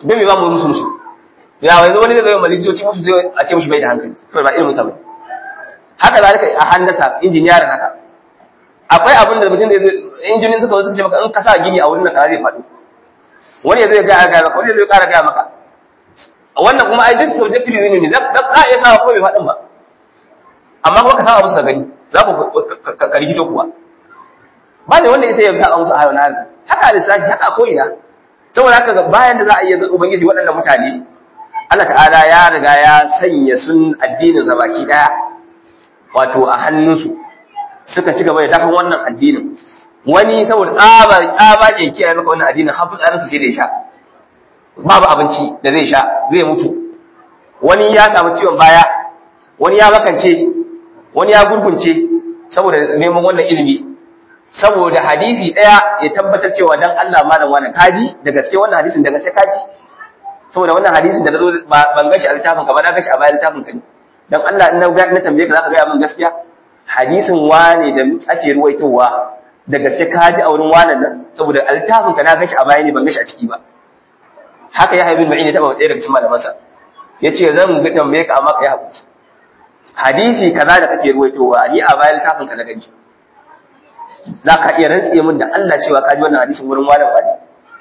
don me ba mu musu musu ya wani wani zai zai malisoci musu zai a ce mushi bai da hankali saboda ba ilimin sa bane haka zalika a handasa injiniyarin haka akwai abin da mutum da injinin suka zo suka ce maka in ka sa gini a wurin da ka zai faɗo wani ya zai ga ga maka wani zai ƙara ga maka wannan kuma ai duk subjective ne da ka iya sa ko bai faɗin ba amma kuma ka saba musu ka gani za ku ka rikito kuwa ba ne wanda sai ya sa musu ayo na haka lissafi haka ko ina saboda haka bayan da za a iya ga ubangiji waɗannan mutane Allah ta'ala ya riga ya sanya sun addinin sa baki daya wato a hannunsu suka ci gaba da dafan wannan addinin wani saboda tsaba tsaba ke kiyaye maka wannan addinin har fitsarin sa sai da ya sha babu abinci da zai sha zai mutu wani ya samu ciwon baya wani ya makance wani ya gurgunce saboda neman wannan ilimi saboda hadisi daya ya tabbatar cewa dan Allah malam wani kaji da gaske wannan hadisin da gaske kaji saboda wannan hadisin da nazo ban gashi a littafin ka ba na gashi a bayan littafin ka ne dan Allah in na na tambaye ka zaka ga min gaskiya hadisin wane da ake ruwaitowa da gaske kaji a wurin wannan nan saboda a littafin ka na gashi a bayan ne ban gashi a ciki ba haka ya haibin ma'ini taba ɗaya daga cikin malamansa yace zan ga tambaye ka amma ka yi hakuri hadisi kaza da kake ruwaitowa ni a bayan littafin ka na gani za ka iya rantse min da Allah cewa ka ji wannan hadisin wurin malam wani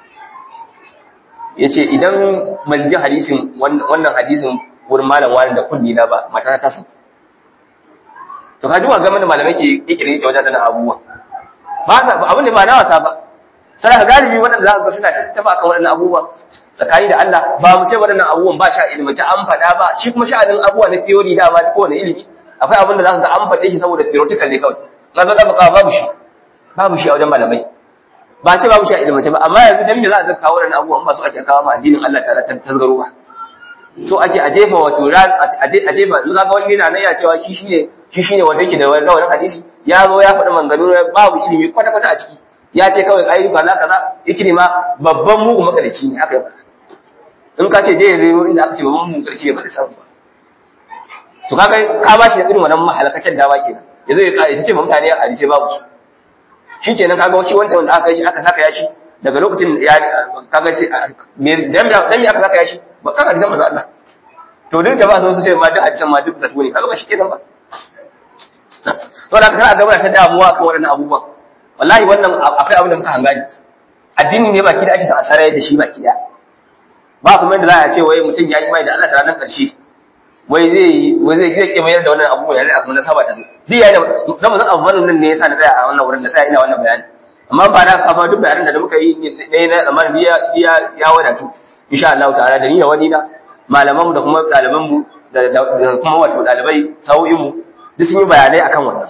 ya ce idan ban ji hadisin wannan hadisin wurin malam wani da kunni na ba mata ta san to ka ji wa game da malamai ke ikirin da wajen abubuwa ba sa ba abin da ba na wasa ba sai ka galibi waɗanda za ka ga suna tattaba kan waɗannan abubuwa tsakani da Allah ba mu ce waɗannan abubuwan ba sha ilmace an faɗa ba shi kuma sha'anin abubuwa na theory da ba kowane ilimi akwai abin da za ka ga an faɗe shi saboda theoretical ne kawai na zo da baka babu shi babu shi a wajen malamai ba ce babu shi a ilimance ba amma yanzu dan me za a zaka kawo wannan abubuwan ba su ake kawo ma addinin Allah tare ta tasgaro ba so ake a jefa wato ran a jefa yanzu kaga wani yana nan ya cewa shi shine shi shine wanda yake da wannan hadisi ya zo ya faɗi manzanu babu ilimi kwata kwata a ciki ya ce kawai ayyuka kaza kaza yake ma babban mugu makalici ne haka ya faɗa in ka ce je ya zo inda aka ce babban mugu makalici ya faɗi samu ba to kaga ka ba shi da irin wannan mahalakacin dawa kenan yazo ya ya ce mutane a hadisi babu su shi kenan kaga shi wancan wanda aka yi shi aka saka yashi daga lokacin ya kaga sai dan dan me aka saka yashi ba kaga hadisan manzo Allah to duk da ba su ce ma duk hadisan ma duk zato ne kaga ba shi kenan ba to da kana gaba ta damuwa kan waɗannan abubuwan wallahi wannan akwai abin da muka hangani addini ne baki da ake sa asara da shi baki da ba kuma yadda za a ce wai mutum ya yi mai da Allah ta ranar ƙarshe wai zai wai zai zai kimayar da wannan abubuwa ya zai abu na saba ta zo duk yayin da na mazan abu nan ne yasa na tsaya a wannan wurin da tsaya ina wannan bayani amma ba na kafa duk bayanan da muka yi ne na zaman biya biya ya wadatu insha Allah ta'ala da ni da wani na malaman mu da kuma ɗaliban mu da kuma wato ɗalibai sau'in mu duk sun yi bayanai akan wannan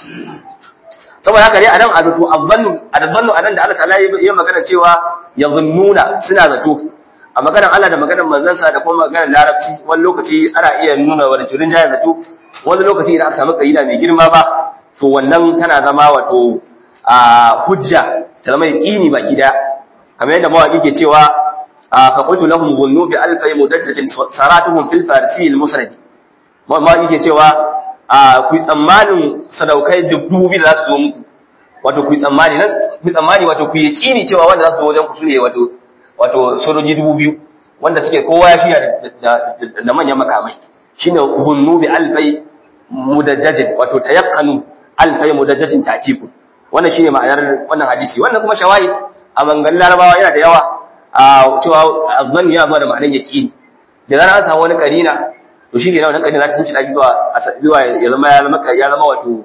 saboda haka dai anan adutu azzannu azzannu anan da Allah ta'ala ya magana cewa yazunnuna suna zato a maganar Allah da maganar manzansa da kuma maganar larabci wani lokaci ana iya nuna wani turin jayar zato wani lokaci idan aka samu kaida mai girma ba to wannan tana zama wato a hujja ta zama yaqini baki da kamar yadda mawaki ke cewa fa qultu lahum dhunnu bi alfi mudajjatin saratuhum fil farsi al musnad mawaki ke cewa ku tsammanin sadaukai dubu biyu da za su zo muku wato ku tsammani nan ku tsammani wato ku yaqini cewa wanda za su zo wajen ku sune wato wato sojoji dubu biyu wanda suke kowa ya shirya da manyan makamai shine gunnu bi alfai mudajjajin wato tayaqqanu alfai mudajjajin tatiku wannan shine ma'anar wannan hadisi wannan kuma shawahid a mangan larabawa yana da yawa a cewa azzan ya ba da ma'anar yaqini da zan an samu wani karina to shi ke nan wannan karina za ta tunci zuwa zuwa ya zama ya zama ya zama wato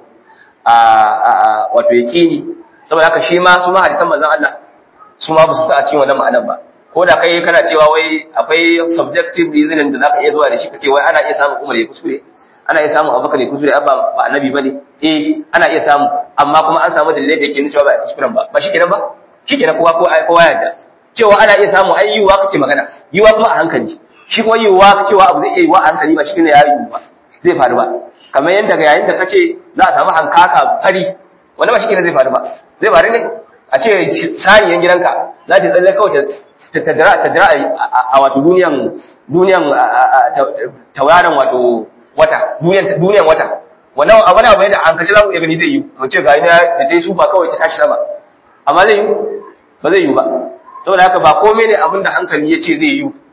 a wato yaqini saboda haka shi ma su ma hadisan manzon Allah su ma ba su ta a cikin wannan ma'anar ba ko da kai kana cewa wai akwai subjective reasoning da zaka iya zuwa da shi kace wai ana iya samun Umar ya kuskure ana iya samun Abubakar ya kuskure ba ba annabi bane eh ana iya samu amma kuma an samu dalilai da yake nuna cewa ba kuskuren ba ba shikenan ba shikenan kowa ko kowa yadda cewa ana iya samu ai yiwuwa kake magana yiwuwa kuma a hankali shi kuma yiwuwa cewa abu zai iya yiwuwa a hankali ba shikenan ya yiwu ba zai faru ba kamar yadda ga yayin da kace za a samu hankaka fari wanda ba shikenan zai faru ba zai faru ne a ce saniyan gidanka za ta tsalle kawai ta taddara a wato duniyan duniyan tauraron wato wata duniyan wata wannan abu ne abu da an kace za mu iya gani zai yi mu ce ga ina da ta yi sufa kawai ta tashi sama amma zai yi ba zai yi ba saboda haka ba komai ne abinda hankali ya ce zai yi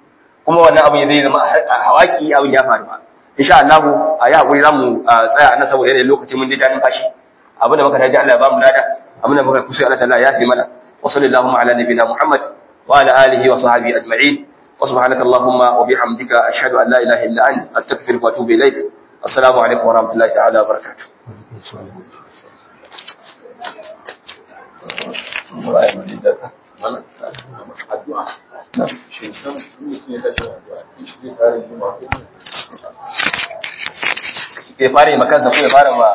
kuma wannan abin zai zama hawaki abin ya faru ba insha Allah a yi hakuri zamu tsaya nan saboda yanayin lokaci mun dai numfashi abin da muka taji Allah ya ba mu lada abin da muka kusa Allah ta'ala ya fi mana wa sallallahu ala nabiyina Muhammad wa ala alihi wa sahbihi ajma'in wa subhanaka allahumma wa bihamdika ashhadu an la ilaha illa anta astaghfiruka wa atubu ilaik assalamu alaikum wa rahmatullahi ta'ala wa barakatuh ya fara yi makansa ko ya fara ma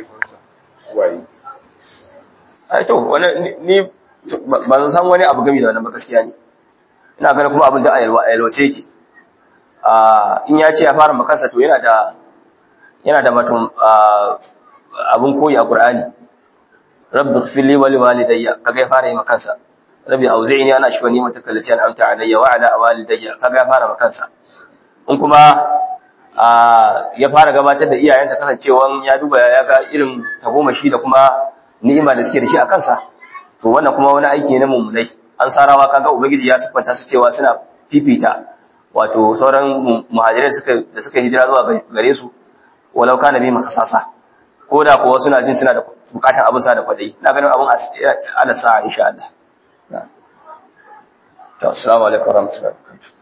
ai to wani ni ba zan san wani abu gami da wannan ba gaskiya ne ina ganin kuma abin da a yalwace yake in ya ce ya fara makansa to yana da yana da matun abin koyi a Qur'ani rabbi fili wali walidayya kaga ya fara yi makansa rabbi auzi'ni ana shi wani matakallaci an amta alayya wa ala walidayya kaga ya fara makansa in kuma ya fara gabatar da iyayensa kasancewan ya duba ya ga irin tagomashi da kuma ni'ima da suke da shi a kansa to wannan kuma wani aiki na mummunai an sarawa kaga ubangiji ya siffanta su cewa suna fifita wato sauran muhajirai da suka hijira zuwa gare su walau kana bi makasasa ko da kuwa suna jin suna da bukatar abin sa da kwadai ina ganin abin ala sa insha Allah to assalamu alaikum warahmatullahi wabarakatuh